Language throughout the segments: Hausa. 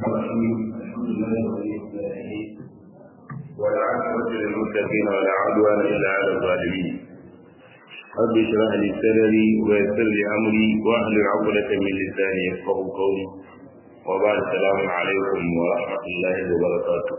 الرحيم الحمد لله ولي الصالحين والعاقبة للمتقين ولا عدوان إلا على الظالمين رب اشرح لي صدري ويسر لي أمري واحلل عقدة من لساني يفقه قولي وبعد السلام عليكم ورحمة الله وبركاته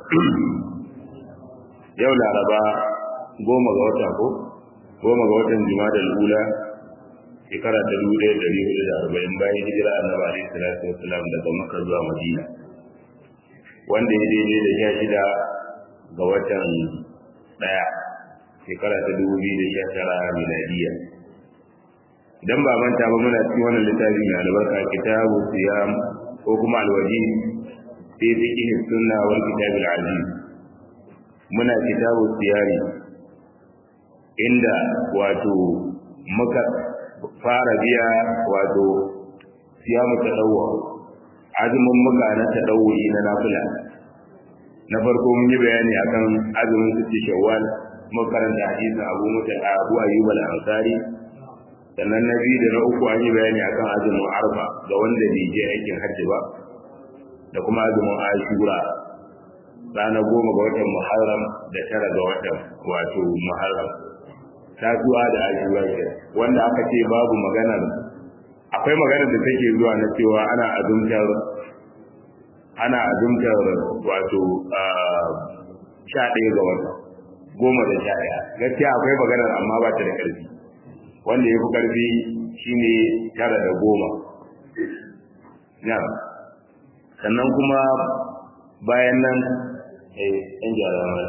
yau laraba goma ga wata ko goma ga watan jima'a ula shekara ta dubu ɗaya da hudu da arba'in bayan hijira annabi alaihi salatu wasalam daga makka zuwa madina wanda ya daidai da sha shida ga watan ɗaya shekara ta dubu biyu da sha tara miladiya idan ba manta ba muna cikin wannan littafi mai albarka kitabu siyam ko kuma alwaji fi fiqh sunna wal kitab al aziz muna kitabu siyari inda wato muka fara biya wato siyamu ta dawo azumin muka na ta dawo na nafila na farko mun yi bayani akan azumin sitti shawwal mun karanta hadisin Abu Musa Abu Ayyub al-Ansari sannan na biyu da na uku an yi bayani akan azumin arba ga wanda bai je aikin hajji ba da kuma azumin ashura ranar goma ga watan muharram da tara ga watan wato muharram tasuwa da ashura ke wanda aka ce babu maganar akwai maganar da take zuwa na cewa ana azumtar ana azumtar wato sha ɗaya ga wata goma da sha ɗaya gaskiya akwai maganar amma ba ta da ƙarfi wanda ya fi ƙarfi shine tara da goma na sannan kuma bayan nan eh yan gyara mara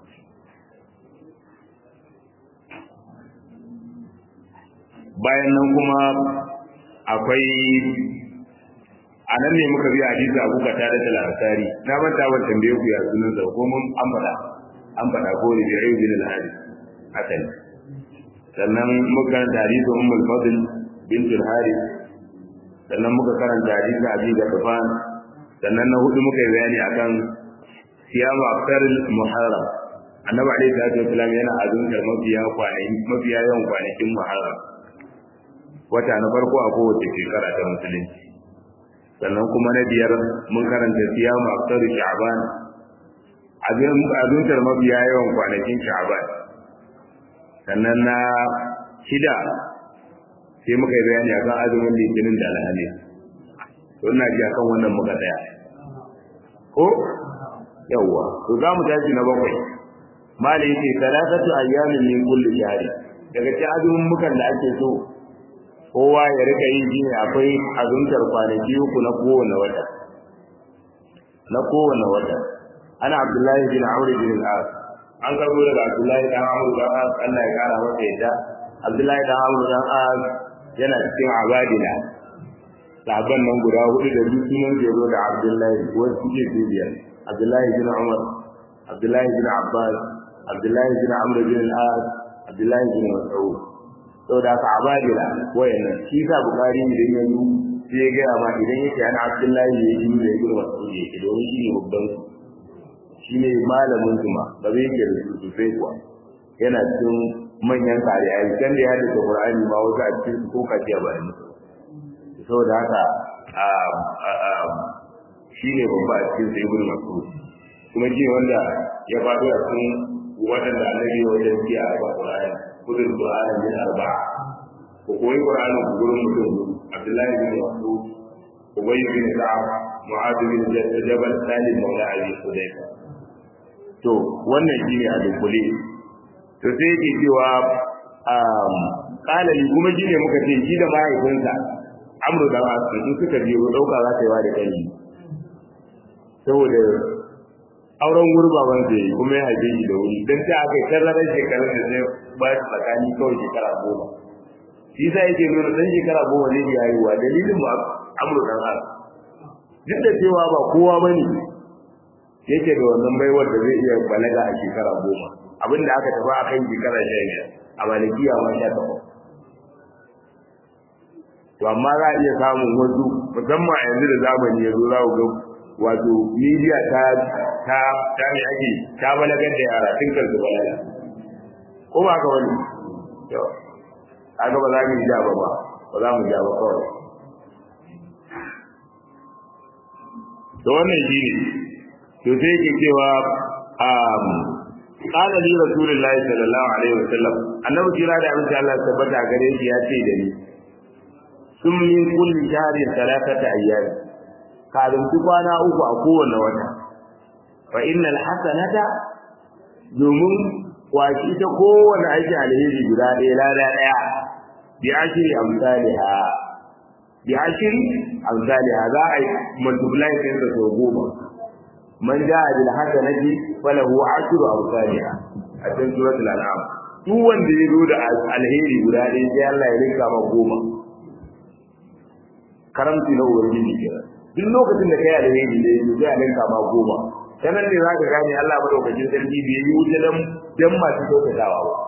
bayan nan kuma akwai a nan ne muka biya hadisi abu ka tare da lansari na manta ban tambaye ku ya sunan sa ko mun an faɗa an faɗa ko ne bi ayyubil al-hadis hasan sannan muka karanta hadisi ummul fadl bint al-harith sannan muka karanta hadisi abi da kafan sannan na hudu muka yi bayani akan siyamu aftaril muharram annabi alaihi salatu wasallam yana azumtar mafiya kwanaki mafiya yawan kwanakin muharram wata na farko a kowace shekara ta musulunci sannan kuma na biyar mun karanta siyamu aftaril sha'ban azumtar mafiya yawan kwanakin sha'ban sannan na shida sai muka yi bayani akan azumin litinin da alhamis to ina ji akan wannan muka tsaya ko yawwa to za mu tashi na bakwai malai yace salatatu ayyamin min kulli shahri daga cikin azumin mukan da ake so kowa ya rika yi shine akwai azumtar kwanaki uku na kowane wata na kowane wata ana abdullahi bin amr bin al-as an karbo daga abdullahi dan amr dan as Allah ya kara masa yadda abdullahi dan amr dan as yana cikin abadila sahabban nan guda hudu da duk sunan jero da abdullahi wasu suke biyar abdullahi bin umar abdullahi bin abbas abdullahi bin amr bin al-as abdullahi bin mas'ud saboda haka abadila wayannan shi sa bukari idan ya yi sai ya gaya ma idan yake ana abdullahi ya yi da ibn mas'ud yake domin shi ne babban su shi ne malamin su ma ba zai yake da su sosai kuwa yana cikin manyan kare a kan da ya haddace qur'ani ma wasu a cikin su ko kaciya ba ne saboda haka shi ne babba a cikin sai ibn mas'ud kuma shi wanda ya faɗo a cikin waɗanda annabi wajen biya a ba qur'ani kudin qur'ani min arba'a ko koyi qur'ani ku gurin mutum abdullahi bin mas'ud ubay bin ka'ab mu'adh bin jabal salim maula abi hudayfa to wannan shi ne a dunkule to sai yake cewa kalali kuma shi ne muka ce shi da mahaifinsa amru da wasu in suka biyo dauka za ta yi wa da kai saboda auren gurbaban da yi kuma ya haife shi da wuri don ta aka yi tazarar shekarun da zai ba shi tsakani kawai shekara goma shi sa yake nuna ɗan shekara goma zai iya haihuwa dalilin ba amru dan as duk da cewa ba kowa ba ne yake da wannan baiwar da zai iya balaga a shekara goma abinda aka tafi a kan shekara sha biyar a malikiya ma sha takwas to amma za a iya samun wasu musamman a yanzu da zamani ya zo za ku ga wato media ta ta ta ne ake ta balagar da yara tun kan su balaga ko ba ka wani to kaga ba za mu ja ba ba ba za mu ja ba kawai to wannan shine to sai yake cewa um qala li rasulillahi sallallahu alaihi wasallam annabi kira da abin Allah tabbata gare shi ya ce da ni sun min kulli shahri thalathata ayyam ka rumci kwana uku a kowane wata fa innal hasanata domin kwashi ta kowane aiki alheri guda ɗaya lada ɗaya bi ashiri amsaliha bi ashiri amsaliha za a yi multiply din sa sau goma man ja'a bil hasanati falahu ashru amsaliha a cikin suratul an'am duk wanda ya zo da alheri guda ɗaya sai Allah ya rinka ma goma karamci na ubangiji kenan duk lokacin da kai alheri da yanzu sai a rinka ma goma sanan ne zaka gane Allah madaukakin sarki bai yi wuce dan dan masu kyautatawa ba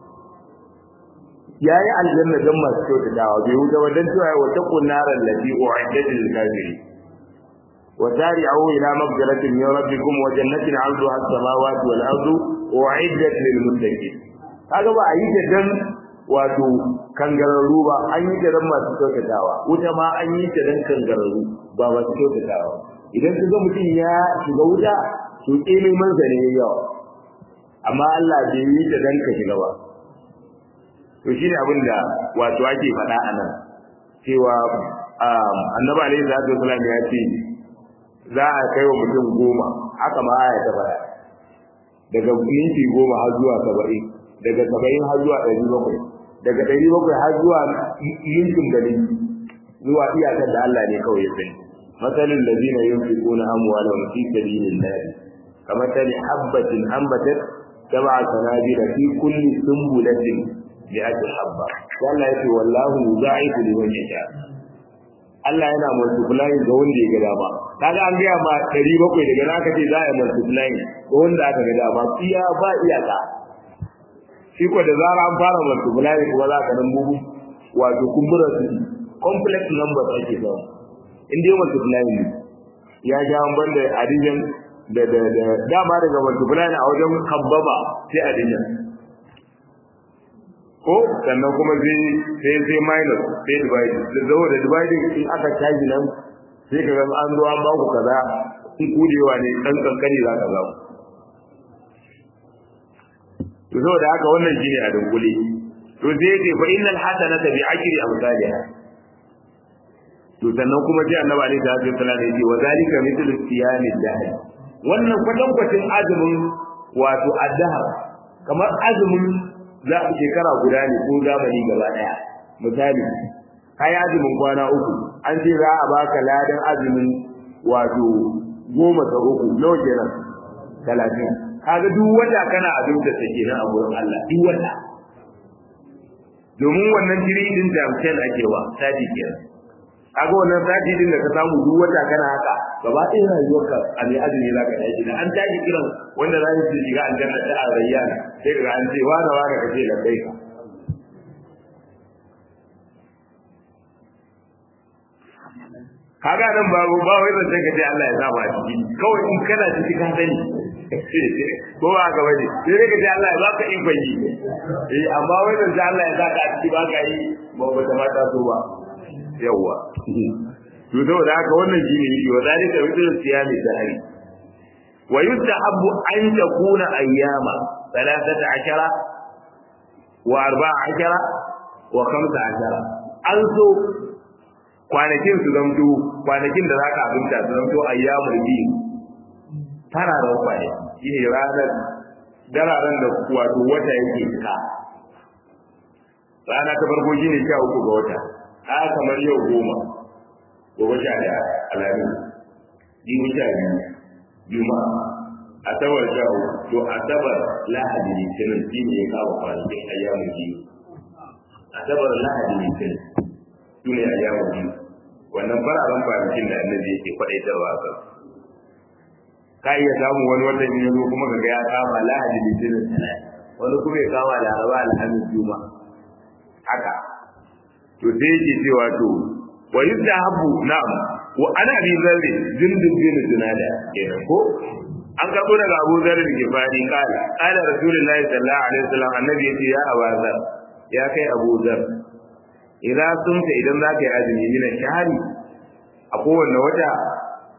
yayi aljanna dan masu kyautatawa bai wuce ba dan cewa wa taqun naral lati u'iddat lil kafirin wa tari'u ila maghfiratin min rabbikum wa jannatin 'arduha as-samawati wal ardu u'iddat lil muttaqin kaga ba a yi ta dan wato kangararru ba an yi ta dan masu kyautatawa wuta ma an yi ta dan kangararru ba masu kyautatawa idan ka ga mutum ya shiga wuta to ilimin sa ne yawa amma Allah bai yi ta dan ka shiga ba to shine abin da wato ake faɗa a nan cewa annabi alaihi salatu wasallam ya ce za a kai wa mutum goma haka ma aya ta faɗa daga minti goma har zuwa saba'in daga saba'in har zuwa ɗari bakwai daga ɗari bakwai har zuwa mintin gari zuwa iyakar da Allah ne kawai ya sani مثل الذين ينفقون أموالهم في سبيل الله كمثل حبة أنبتت سبع سنابل في كل سنبلة مئة حبة قال يقول والله يضاعف لمن يشاء Allah yana multiplying ga wanda ya ga dama kaga an gaya ma 700 daga naka ce za a yi multiplying ga wanda aka ga dama iya ba iyaka shi ko da zara an fara multiplying kuma za ka nan bugu wato kumbura su complex numbers ake samu in dai multiplying ne ya ja ban da addition da da da dama daga multiplying a wajen kabbaba sai addition ko sannan kuma sai sai sai minus sai divide da zo da dividing in aka caji nan sai ka ga an zo an ba ku kaza in kudewa ne dan kankani za ka zamu to saboda haka wannan shine a dungule to sai ce fa innal hasanata bi ajri amsalha to sannan kuma ji annabi alaihi salatu wasallam ya ce wa zalika mithlu siyami dahr wannan kwatan kwatin azumin wato addahar kamar azumin za a shekara guda ne ko zamani gaba daya misali kai azumin kwana uku an ce za a baka ladan azumin wato goma ta uku nawa kenan talatin kaga duk wata kana abinda take nan a gurin Allah duk wata domin wannan jiri din da ake wa sadi kenan kaga wannan sati din da ka samu duk wata kana haka gaba ɗaya rayuwarka a mai azumi za ka tashi da an tashi kiran wanda za su shiga aljanna ta arayyan sai ka an ce wani wani ka ce labbai ka kaga nan babu ba wai zan ka ce Allah ya sa ba ciki kawai in kana ciki ka sani ko ba ka bane sai ka ce Allah ya baka ikon yi eh amma wai zan Allah ya sa ka ciki ba ka yi ba ba ta mata so ba yawa to saboda haka wannan shine yake wa zalika mithlu siyami dahri wa yustahabbu an takuna ayyama 13 wa 14 wa 15 an so kwanakin su zamto kwanakin da zaka abinta su zamto ayyamul biyu fararen kwanaki shine ranar dararen da wato wata yake cika rana ta farko shine 13 ga wata haka kamar yau goma gobe sha daya alamin jibi sha biyu juma'a asabar sha uku to asabar lahadi litinin shi ne ya kawo kwanakin ayyamun biyu asabar lahadi litinin su ne ayyamun biyu wannan fararen kwanakin da annabi yake kwaɗaitarwa a kan ka iya samun wani watan ya zo kuma ka ga ya kama lahadi litinin wani kuma ya kama laraba alhamis juma'a haka to sai yake cewa to wa yuzahabu na'am wa ana bi zarri jundun bin junada kenan ko an karbo daga Abu Dharr da Gifari kala kala Rasulullahi sallallahu alaihi wasallam annabi yace ya awaza ya kai Abu Dharr idan sunta idan zaka yi azumi min shahari a kowanne wata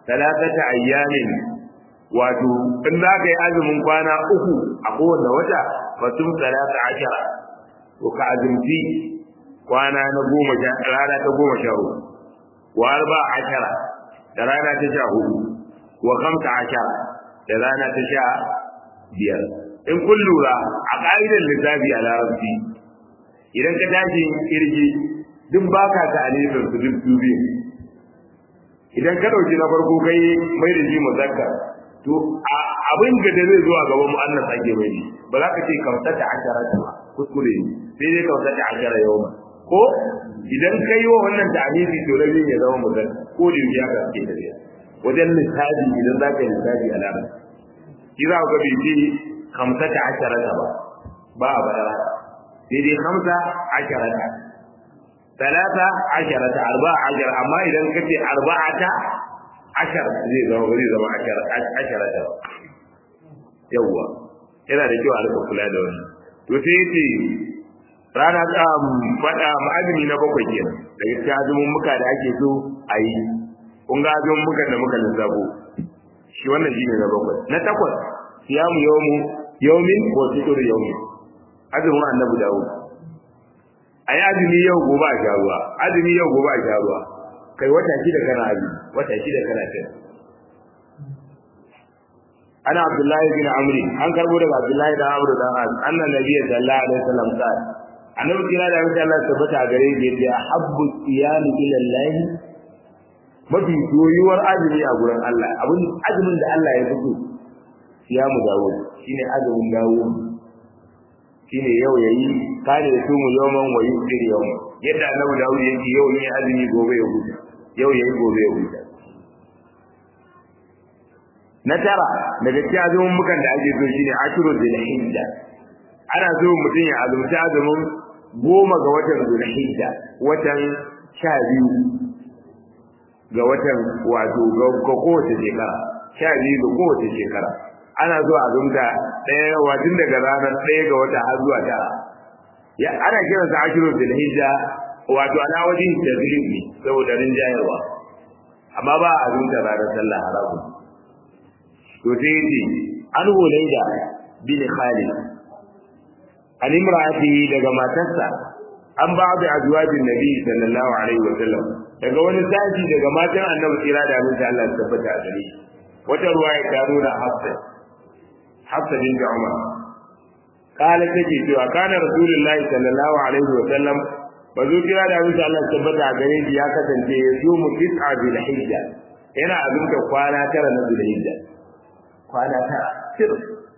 talatata ayyamin wato in za ka yi azumin kwana uku a kowane wata fatum talata ashara to ka azumci kwana na goma sha rana ta goma sha uku wa arba ashara da rana ta sha hudu wa kamta ashara da rana ta sha biyar in kun lura a ƙa'idar lissafi a larabci idan ka tashi kirgi duk baka ta alifin su duk su biyu idan ka ɗauki na farko kai mai da shi muzakkar to abin da da zai zuwa gaban mu'annas ake mai ne ba za ka ce kamsa ta ashara ta ba kuskure ne sai dai kamsa ta ashara yau ma ko idan ka yi wa wannan ta'anifi to rabin ya zama muzakkar ko da yake haka ake tafiya wajen lissafi idan za ka yi lissafi a larabci shi za ka bai ce kamsa ta ashara ta ba ba a faɗa sai dai kamsa ashara ta talata ashara ta arba ashara amma idan ka ce arba'ata ashar zai zama zai zama ashara ashara ta yawwa yana da kyau a rika kula da wannan to sai yace rana ta fada ma'azumi na bakwai kenan daga cikin azumin muka da ake so a yi kun ga azumin muka da muka lissafo shi wannan shine na bakwai na takwas siyamu yawmu yawmin wa sitru yawmin azumin annabi dawud ayi azumi yau gobe a sha ruwa azumi yau gobe a sha ruwa kai wata shida kana azumi wata shida kana kai ana abdullahi bin amri an karbo daga abdullahi da amru dan az anna nabiyyi sallallahu alaihi wasallam qala annabi kira da mutum Allah tabbata gare shi yace habbu siyam ila Allah mafi soyuwar azumi a gurin Allah abin azumin da Allah ya fito siyamu dawo shine azumin dawo shine yau yayi kare su mu yawman wa yusir yawman yadda annabi Dawud yake yau ne azumi gobe ya huta yau yayi gobe ya huta na tara daga cikin azumin mukan da ake so shine ashuru zulhijja ana so mutum ya azumci azumin goma ga watan zulhijja watan sha biyu ga watan wato ga kowace shekara sha biyu ga kowace shekara ana so azumta ɗaya wajen daga ranar ɗaya ga wata har zuwa tara ya ana kiransa ashuru zulhijja wato ana wajen tazlim ne saboda rinjayarwa amma ba a azumta ranar sallah haramun to sai yace an hulaida bin khalid an imra'ati daga matarsa an ba da azwajin nabi sallallahu alaihi wa sallam daga wani sashi daga matan annabi kira da abin da Allah ya tabbata a gare wata ruwaya ta nuna hafsa hafsa bin umar قال تجي cewa kana rasulullahi sallallahu alaihi wa sallam bazo kira da abin da Allah ya tabbata a gare shi ya kasance ya zo mu tis'a bil hijja yana abinda kwana tara na bil hijja kwana tara sir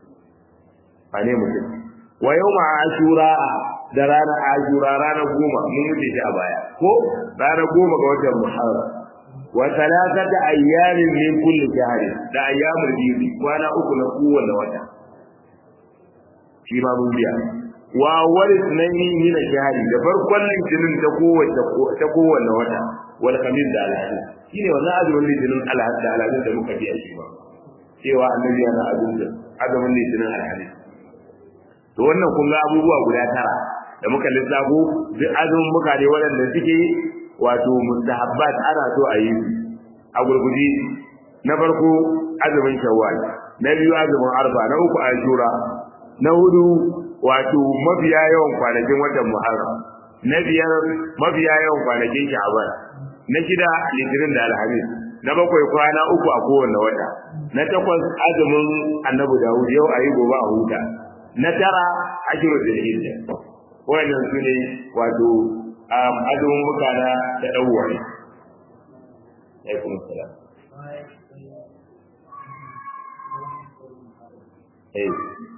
ba ne mutum wa yau ma ashura da ranar ashura ranar goma mun wuce shi a baya ko ranar goma ga watan muharram wa salasata ayyamin min kulli shahri da ayyamul bibi kwana uku na kowanne wata shi ma mun biya wa wal sunaini min shahri da farkon litinin ta kowace ta kowanne wata wal khamis da alhamis shine wannan azumin litinin alhamis da alhamis da muka biya shi ba cewa annabi yana azumin azumin litinin alhamis to wannan kun ga abubuwa guda tara da muka lissafo duk azumin muka ne waɗanda suke wato mustahabbat ana so a yi a gurguje na farko azumin shawwal na biyu azumin arfa na uku ashura na hudu wato mafiya yawan kwanakin watan muharram na biyar mafiya yawan kwanakin sha'ban na shida litinin da alhamis na bakwai kwana uku a kowanne wata na takwas azumin annabi dawud yau a yi gobe a huta na tara ashiru zulhijja wannan su ne wato azumin muka na da ɗauwari alaikum salam eh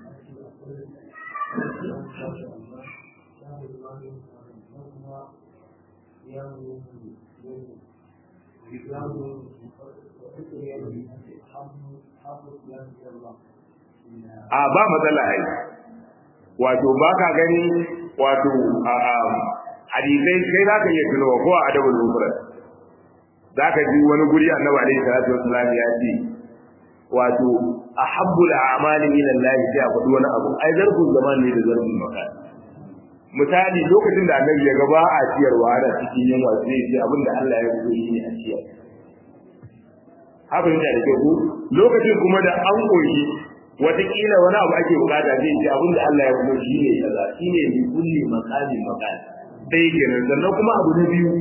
a ba matsala ai wato ba ka gani wato hadisai kai za ka iya tunowa ko a adabul mufrad za ka ji wani guri annabi alaihi salatu wassalam ya ce wato ahabbul a'mali ila Allah sai a faɗi wani abu ai zarfin zaman ne da zarfin makan misali lokacin da annabi ya gaba a ciyarwa da cikin yunwa sai ya ce abinda Allah ya so shi ne a ciyar abin da ke ku lokacin kuma da an koyi wataƙila wani abu ake bukata zai ce abin da Allah ya kuma shi ne kaza shi ne bi kulli maqami maqam sai kenan sannan kuma abu na biyu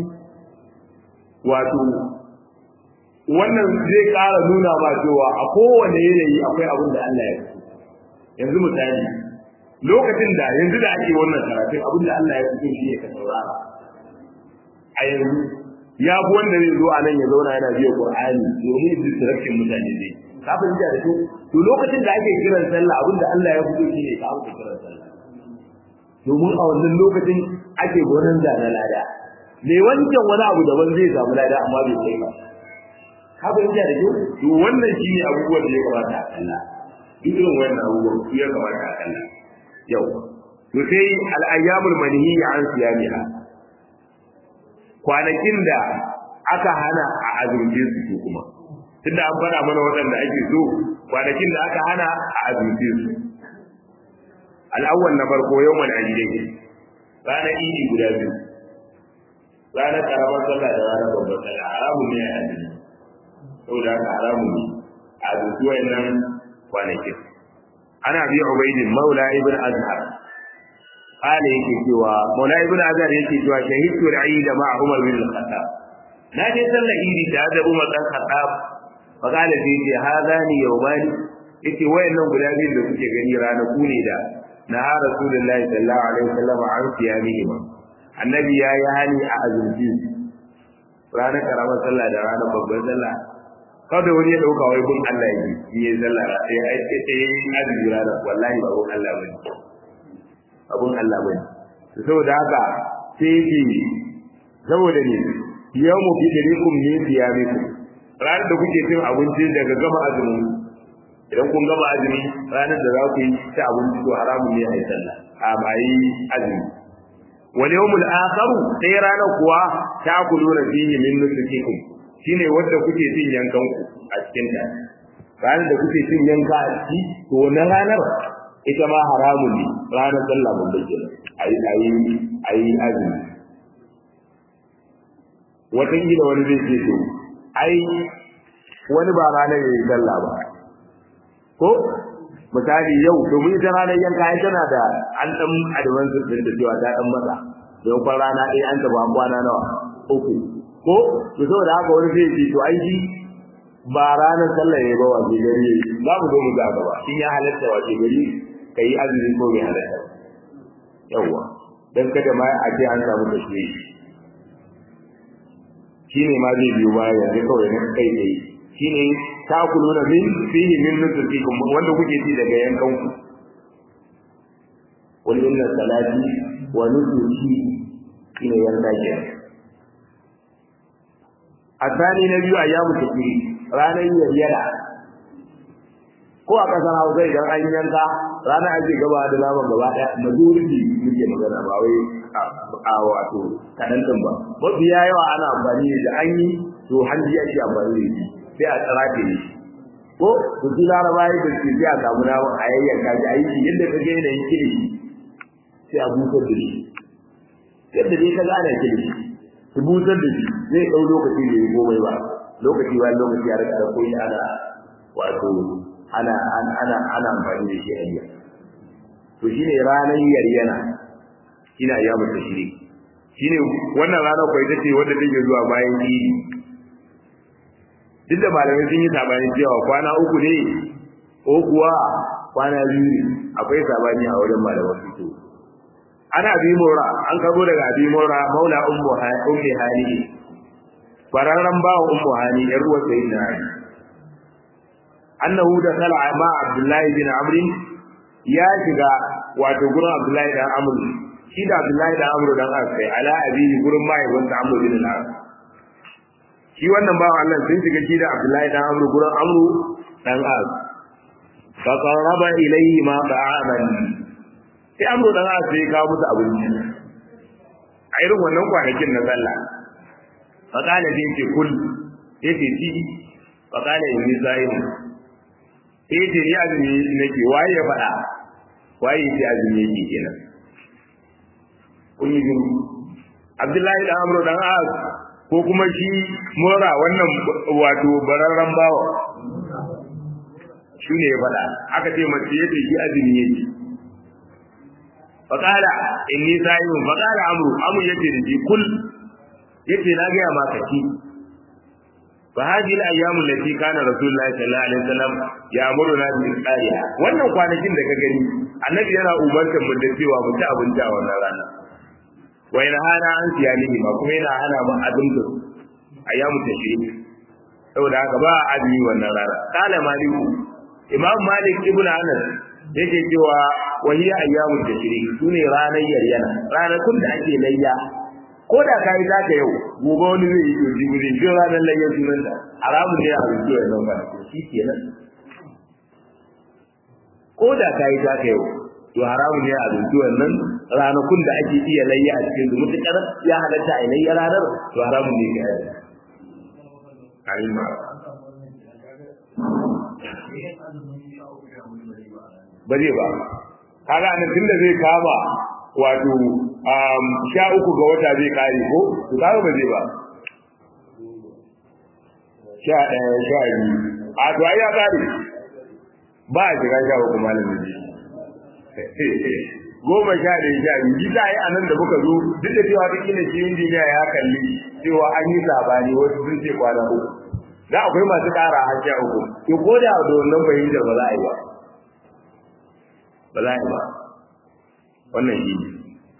wato wannan zai ƙara nuna ma cewa a kowane yanayi akwai abin da Allah ya fi yanzu misali lokacin da yanzu da ake wannan karatun abin da Allah ya fi shi ne ka saurara a yanzu ya fi wanda zai zo a nan ya zauna yana biya Qur'ani domin distraction mutane zai ka fahimta da su to lokacin da ake kiran sallah abin da Allah ya fito shi ne ka amsa kiran sallah domin a wannan lokacin ake gonan da na lada me wancan wani abu daban zai samu lada amma bai kai ba ka fahimta da kyau to wannan shine abubuwan da ya kamata a kalla duk irin wannan abubuwan su ya kamata a kalla yau to sai al-ayyamul manhi an siyamiha kwanakin da aka hana a azumce su kuma tunda an fara mana waɗanda ake so kwanakin da aka hana a azumce su al-awwal na farko yawmal aidai ranar idi guda biyu ranar karamar sallah da ranar babbar sallah haramun ne a azumi saboda haka haramun ne a zuci wayannan kwanakin ana bi ubaidin maula ibn azhar qala yake cewa maula ibn azhar yake cewa shahidtu al-eid ma umar bin al-khattab na je sallar idi da da umar dan khattab fa qala fi ce hadani yawmani yake wayannan guda biyu da kuke gani ranaku ne da na rasulullahi sallallahu alaihi wasallam an siyamihima annabi ya yi hani a azumci ranar karamar sallah da ranar babban sallah kada wani ya dauka wai gun Allah yi in yi sallah sai ai sai azumi ranar wallahi ba gun Allah bane abun Allah bane to saboda haka sai yake saboda ne yawmu fi darikum ne siyamikum ranar da kuke cin abinci daga gama azumi idan kun gama azumi ranar da za ku yi ci abinci to haramun ne a yi sallah a ba yi azumi wal yawmul akharu sai ranar kuwa ta kuluna fihi min nusukikum shine wanda kuke cin yankan ku a cikin ta ranar da kuke cin yanka a ciki to wannan ranar ita ma haramun ne ranar sallah mun bace ayi ayi ayi azumi wata gida wani zai ce to ai wani ba ranar yayi sallah ba ko misali yau domin ita ranar yanka ai tana da an dan advance din da cewa ta dan matsa don kwan rana ɗaya an taba kwana nawa uku ko to saboda haka wani zai ce to ai shi ba ranar sallah ne ba wace gari za mu zo mu ga gaba shin ya halatta wace gari kai azumi ko bai halatta yawa dan kada ma a ce an samu tashwishi shine ma zai biyo baya yanzu kawai na kai dai shine takuluna min fihi min nusukikum wanda kuke ci daga yankan ku wal inna salati wa nusuki shine yanka ke asani na biyu ayyamu tafsiri ranar yayyara ko a kasar Hausa idan an yanka rana ake gaba da naman gaba daya majority muke magana ba wai a wato kadan ba mafiya yawa ana amfani da an yi to hanji ake amfani da shi sai a tsarafe ne ko to su laraba yi da su sai a samu naman a yayyanka shi a yi yadda ka ga yanayin kilishi sai a busar da shi yadda dai ka gane kilishi su busar da shi zai ɗau lokaci da ya komai ba lokaci bayan lokaci a rika ɗauko shi ana wato ana ana ana amfani da shi a yi to shine ranar yaryana shine ayyamu tashrik shine wannan ranar kwai tace wanda take zuwa bayan idi duk da malamai sun yi sabani cewa kwana uku ne ko kuwa kwana biyu ne akwai sabani a wurin malaman fito ana bi mora an karbo daga abi mora maula ummu ummi hali bararran bawa ummu hali yar ruwa sayyidina ali annahu da kala ma abdullahi bin amr ya shiga wato gurin abdullahi dan amr shi da abdullahi dan amr dan asai ala abi gurin mai wanda amr bin al shi wannan bawan Allah sun shiga shi da abdullahi dan amr gurin amr dan as fa qarraba ilayhi ma ta'aman sai amr dan as sai kawo musu abinci a irin wannan kwanakin na sallah fa kana sai ce kul yace ci fa kana inni sa'im sai ce ni azumi nake waye ya faɗa waye ce azumi yake kenan kun yi gini abdullahi da amru dan as ko kuma shi mora wannan wato bararren bawa shi ne ya faɗa aka ce mace yace shi azumi yake faƙala inni sa'imun faƙala amru amru yace da shi kul yace na gaya maka ki fa hadhihi al-ayyam allati kana rasulullahi sallallahu alaihi wasallam ya'muruna bi qariya wannan kwanakin da ka gani annabi yana umartar mu da cewa mu ci abinci a wannan rana wa yana hana an siyalihi ma kuma yana hana mu azumta ayyamu tashrik saboda haka ba azumi wannan rana kala maliku imam malik ibn anas yake cewa wa hiya ayyamu tashrik sune ranar yaryana ranakun da ake layya ko da ka yi zaka yau gobe wani zai yi yoji guri shi ranar layya sunan da haramun ne a rubutu ya zama shi kenan ko da ka yi zaka yau to haramun ne a rubutu wannan ranakun da ake iya layya a cikin su mutukar ya halatta a layya ranar to haramun ne ka yi ayin ma ba zai ba kaga anan tunda zai kama wato sha uku ga wata zai kare ko to kaga ba zai ba sha ɗaya sha biyu a to ai ya kare ba a shiga sha uku malamin ji goma sha ɗaya sha biyu ji ta yi a nan da muka zo duk da cewa duk inda shi injiniya ya kalli cewa an yi sabani wasu sun ce kwana uku da akwai masu ƙara har sha uku to ko da da wannan fahimtar ba za a yi ba ba za a yi ba wannan shi ne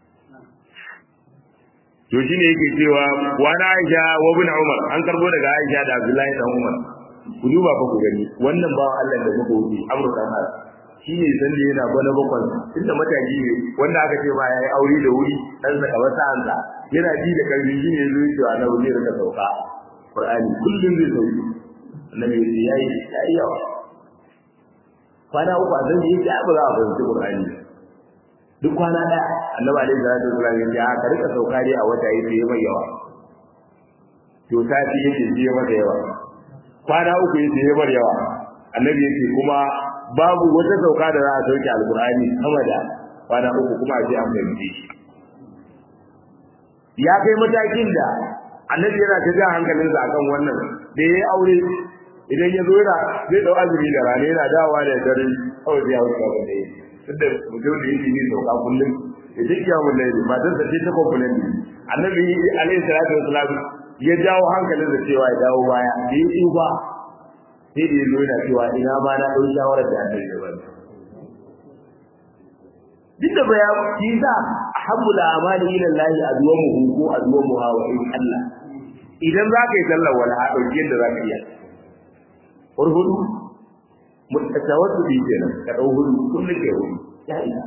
to shi ne yake cewa wani aisha wa bin umar an karbo daga aisha da abdullahi dan umar ku duba fa ku gani wannan bawan Allah da muka wuce amurka har shi ne san da yana bana bakon tunda mataki ne wanda aka ce ba yayi aure da wuri dan saka wata ansa yana ji da karfi shi ne zai ce annabi zai rika sauka qur'ani kullum zai sauki annabi yayi yayi yawa kwana uku a zan yi ya ba za a fahimci qur'ani duk kwana ɗaya annabi alaihi salatu wasallam ya ce a ka rika sauka dai a wata yake yi mai yawa to sati yake ji masa yawa kwana uku yake yi mai yawa annabi yake kuma babu wata sauka da za a sauke alqur'ani sama da kwana uku kuma a ce an fahimce shi ya kai matakin da annabi yana ta jan hankalinsa akan wannan da ya yi aure idan ya zo yana zai dau azumi da rana yana dawowa da dare kawai zai hauka ba da yi tunda mutum da yake yin sauka kullum ya duk ya mun laili matar sa ce ta komplain ne annabi alaihi salatu wasalam ya jawo hankalin da cewa ya dawo baya da ya tsufa sai da ya zo yana cewa ina ma na ɗau shawarar da annabi ya bani duk da baya shi sa ahabbul amali ila Allah adwamuhu ko adwamuha wa in Allah idan za ka yi sallar wala a ɗauki yadda za ka iya hurhudu mutawassu bi kenan ka dau hudu kullum ke hudu ya ina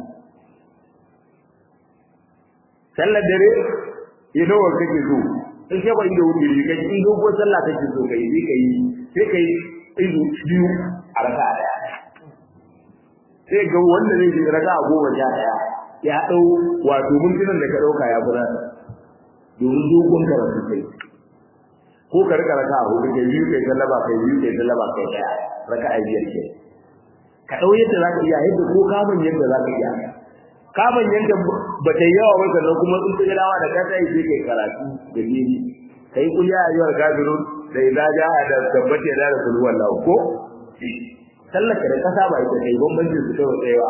sallar dare ya nawa kake so in kai bai da wuri kai in dogo sallah kake so kai sai kai sai kai izu biyu a raka daya sai ga wanda zai yi raka goma sha daya ya dau wato mintunan da ka dauka ya fura domin dogon karatu kai ko ka rika raka a hudu kai biyu kai sallaba kai biyu kai sallaba kai daya raka a biyar ke ka dau yadda zaka iya yadda ko kamun yadda zaka iya kamun yadda ba ta yawa ba sannan kuma in ka dawa da kasa yi sai kai karatu da gini kai kuliya a yawar kafirun da idza jaa da tabbata da da kullu wallahu ko sallaka da kasa ba ita kai bambancin su kawai tsayawa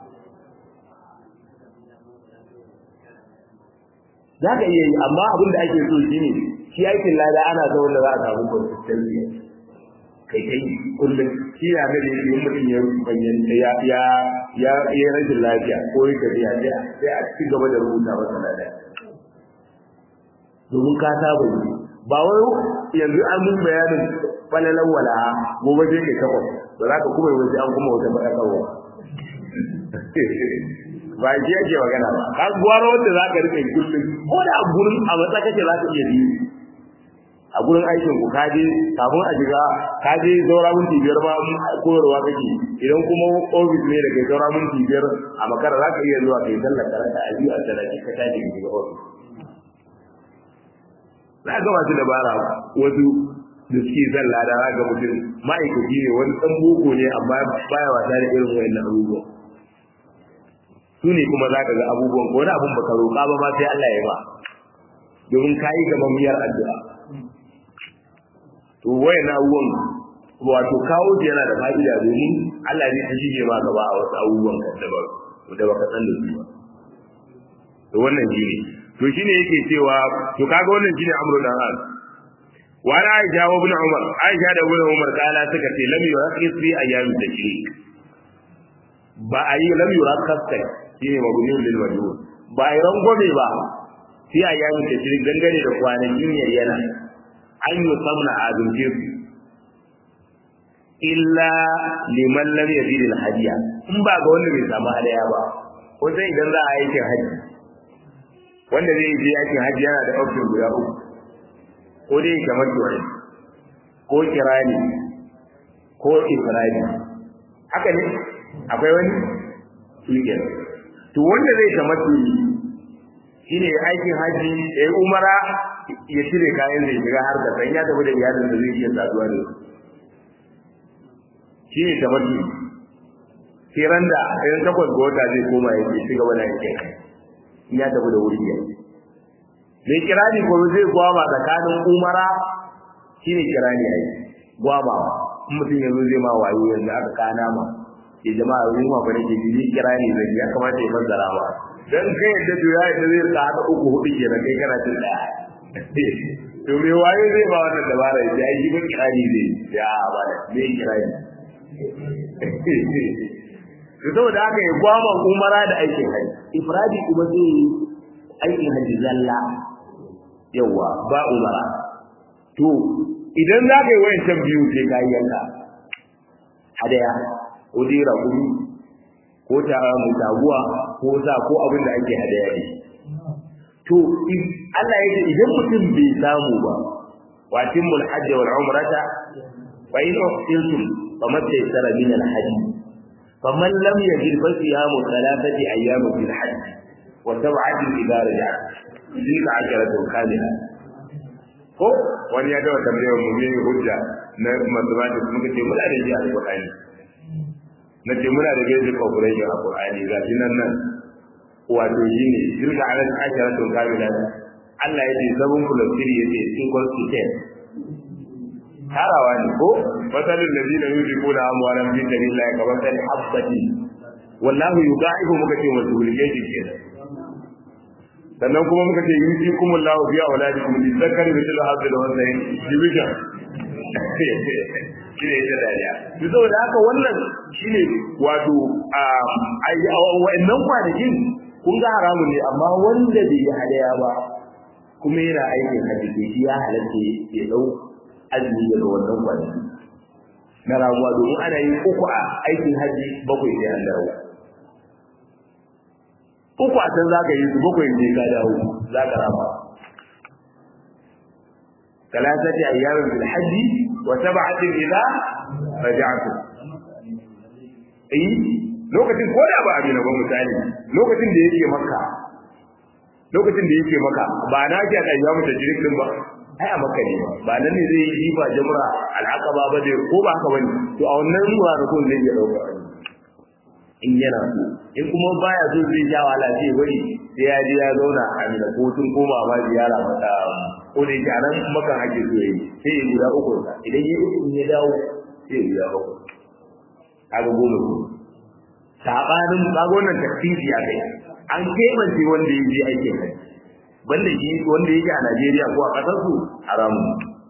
za ka iya yi amma abin da ake so shi ne shi aikin lada ana so wanda za a samu consistency kai kai kullum shi na da ne yin mutum ya bayyana ya ya ya ya rashin lafiya ko ya tafiya sai a ci gaba da rubuta masa lada domin ka saba yi ba wai yanzu an mun bayanin falalan wala gobe sai kai takwas ba za ka kuma yi wasu an kuma wata faɗakarwa ba shi yake magana ba ka gwaro wanda za ka rika kullum ko da a gurin a matsa kake za ka iya biyu a gurin aikin ku ka je kafin a shiga ka je saura minti biyar ma koyarwa kake idan kuma ofis ne da kai saura minti biyar a makara za ka iya zuwa kai sallar karanta a biyu a sadaki ka tashi ka shiga ofis za ga masu dabara wasu da suke zan lada za ga mutum ma'aikaci ne wani ɗan boko ne amma baya wasa da irin wayannan abubuwan su ne kuma za ka ga abubuwan ko wani abun baka roƙa ba ma sai Allah ya ba domin ka yi gaban miyar addu'a to wayan abubuwan wato kawo shi yana da fa'ida domin Allah ne ta shige ma gaba a wasu abubuwan da ba da baka san da su ba to wannan shine to shine yake cewa to kaga wannan shine amru dan al wa ana aisha wa ibn umar aisha da ibn umar kala suka ce lam yuraqis fi ayyam tashrik ba ayi lam yuraqas kai shine mabniun lil majhul ba ai rangome ba fi ayyam tashrik dangane da kwanakin yayyana an yi samna azumce su illa liman lam yazid al hadiya in ba ga wanda bai samu hadaya ba ko sai idan za a aikin haji wanda zai je aikin haji yana da option guda uku ko dai kamar tuwari ko kirani ko ifradi haka ne akwai wani shikenan to wanda zai kamar tuwari shine aikin haji ya yi umara ya cire kayan zai shiga har da san ya tafi da iyalin da zai iya saduwa da su shi ne tabbatu sai ran da idan takwas ga wata zai koma ya ci gaba da yake in ya tafi da wuri ya mai kirani ko zai gwama tsakanin umara shi ne kirani ya yi gwamawa in mutum yanzu zai ma wayo yanzu aka kana ma ke jama'a wurin ma fa nake ji kirani zai ya kamata ya fassara ma dan kai yadda to ya yadda zai rika hada uku hudu kenan kai kana cin daya to me wayo zai ba wannan dabara ya yi ba kirani zai ya ba da me kirani to saboda haka ya gwama umara da aikin haji ifradi kuma zai yi aikin haji zalla yawa ba umara to idan za ka yi wayancan biyu sai ka yi yanka hadaya ko dai rakumi ko ta mutaguwa ko sa ko abin da ake hadaya ne to Allah ya ce idan mutum bai samu ba wa timmul hajji wal umrata fa in uhsintum فما تيسر من الحج فمن لم يجد فصيام ثلاثة أيام في الحج وسبعة إذا رجعت تلك عشرة كاملة ko wani ya dawa tambayar mu ne hujja na mathematics muka ce muna da shi a Qur'ani na ce muna da basic operation a Qur'ani ga shi nan nan wato shine tilka ala asharatu kamila Allah ya ce sabon plus 3 yace equal to 10 tarawa ne ko masalin da zina yuzi ko da amwalan fi sabilillah kamar kan habbati wallahu yudaihu muka ce wasu hulgeji ke sannan kuma muka ce yuzi kuma lahu biya auladikum li zakari bi tilha hadda wannan division shine ita dariya to saboda haka wannan shine wato a wa'annan kwanakin kun ga haramun ne amma wanda bai yi hadaya ba kuma yana aikin hajji shi ya halatta ya dau azumi daga wannan kwanaki na ramuwa domin ana yin uku a aikin haji bakwai sai an dawo uku a can za ka yi su bakwai sai ka dawo za ka rama ثلاثة أيام في الحج وسبعة إذا رجعتم أي lokacin ko da ba abin ba misali lokacin da yake maka lokacin da yake maka ba na ki a ayyamu tajrik din ba ai a maka ne ba nan ne zai yi ba jamra al'aqaba ba dai ko ba haka bane to a wannan ruwa da kun zai iya dauka in yana so in kuma baya so zai ja wala sai bari sai ya je ya zauna a mina ko tun koma ma ziyara mata ko da yake anan makan ake so yi sai ya guda uku idan ya uku ya dawo sai ya guda uku kaga goma ko sabanin kaga wannan tafsiri a kai an kebance wanda ya je aikin kai banda shi wanda yake a Najeriya ko a ƙasar su haramun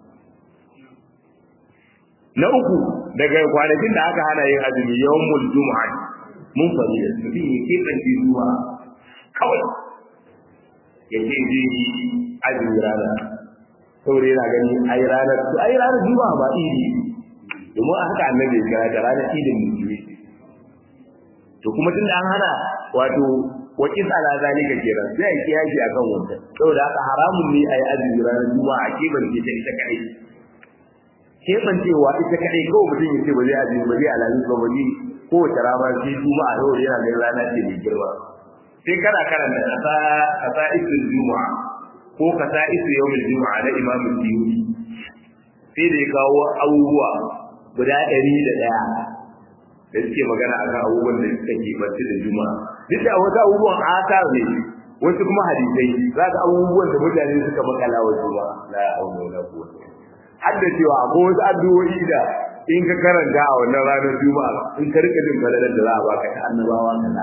na uku daga kwanakin da aka hana yin azumi yawmul jumu'a mun fari da mutum ya keɓance zuwa kawai ya ce zai yi azumi rana saboda yana gani ai ranar to ai ranar juma'a ba idi domin haka annabi ya kira ta ranar idin musulmi to kuma tunda an hana wato wakil ala zalika kenan sai a kiyaye akan wannan saboda haka haramun ne ai azumi ranar juma'a keban ce ta ita kai keban cewa ita kai kawai mutum ya ce ba zai azumi ba zai alamin ba zai ko wata rana sai juma'a yau yana ganin rana ce mai girma sai kana karanta kasa kasa isul juma'a ko kasa isul yawmul juma'a na imam Suyuti sai da ya kawo abubuwa guda ɗari da ɗaya da suke magana akan abubuwan da suka ke barci da juma'a duk da wasu abubuwan asar ne wasu kuma hadisai za ka abubuwan da mutane suka makala wa juma'a la haula wala quwwata har da cewa akwai wasu addu'o'i da in ka karanta a wannan ranar juma'a in ka rika jin falalar da za a baka ta annabawa kaza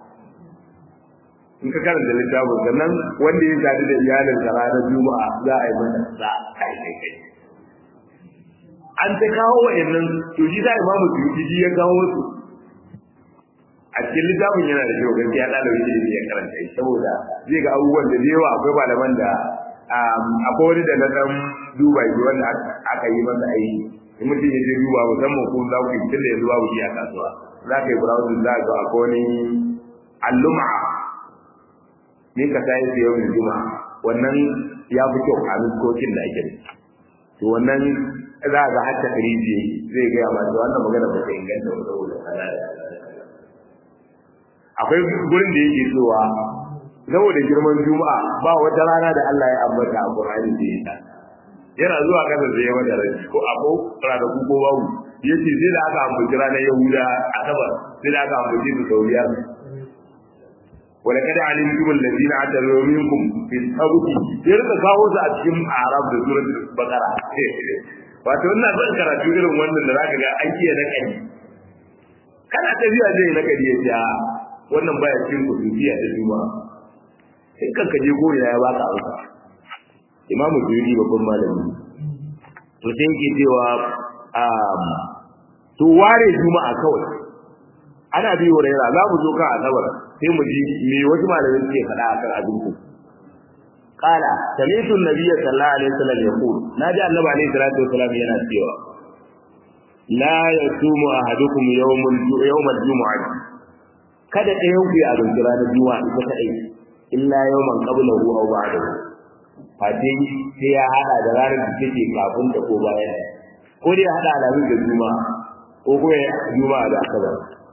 in ka karanta littafin sannan wanda ya sadu da iyalinsa ranar juma'a za a yi mata za kai kai kai an ta kawo wa'annan to shi da imamu suyuti ya kawo su a cikin littafin yana da kyau gaskiya ɗalibin ilimi ya karanta shi saboda zai ga abubuwan da da yawa akwai malaman da akwai wani da na ɗan duba shi wanda aka yi masa aiki in mutum ya je duba musamman ko za ku yi tun da yanzu babu shi a kasuwa za ka yi browsing za ka ga akwai wani alluma ne ka sai su yau juma'a wannan ya fi kyau a nuskokin da ake da to wannan za ga hatta kiriji zai gaya masu wannan magana ba ta inganta ba saboda kaza akwai gurin da yake cewa saboda girman juma'a ba wata rana da Allah ya ambata a Qur'ani da ita yana zuwa kasa da ya mata rai ko abu ranaku ko babu yace sai da aka ambaci ranar Yahuda asabar sai da aka ambaci su sau biyar ولقد علمتم الذين اعتذروا منكم في السبت يرka kawo su a cikin Arab da suratul Baqara wato ina son karatu irin wannan da zaka ga an kiyaye na kai kana tafiya zai na kai ya wannan baya cikin kudubiya da juma sai kanka je gore ya baka amsa Imam Juri babban malami to sai yake cewa um to ware juma'a kawai ana bi wa raira za mu zo kan asabar sai mu ji me wasu malamai suke faɗa akan abin ku qala sami'tu an-nabiyya sallallahu alaihi wasallam yaqul naji annabi alaihi salatu wasallam yana cewa la yasumu ahadukum yawmal yawmal jumu'ah kada ɗayan ku ya azumci ranar juma'a ita kadai illa yawman qablahu aw ba'dahu fati sai ya hada da ranar da take kafin ta ko bayan ko dai ya hada alamin da juma'a ko ko ya juma'a da asabar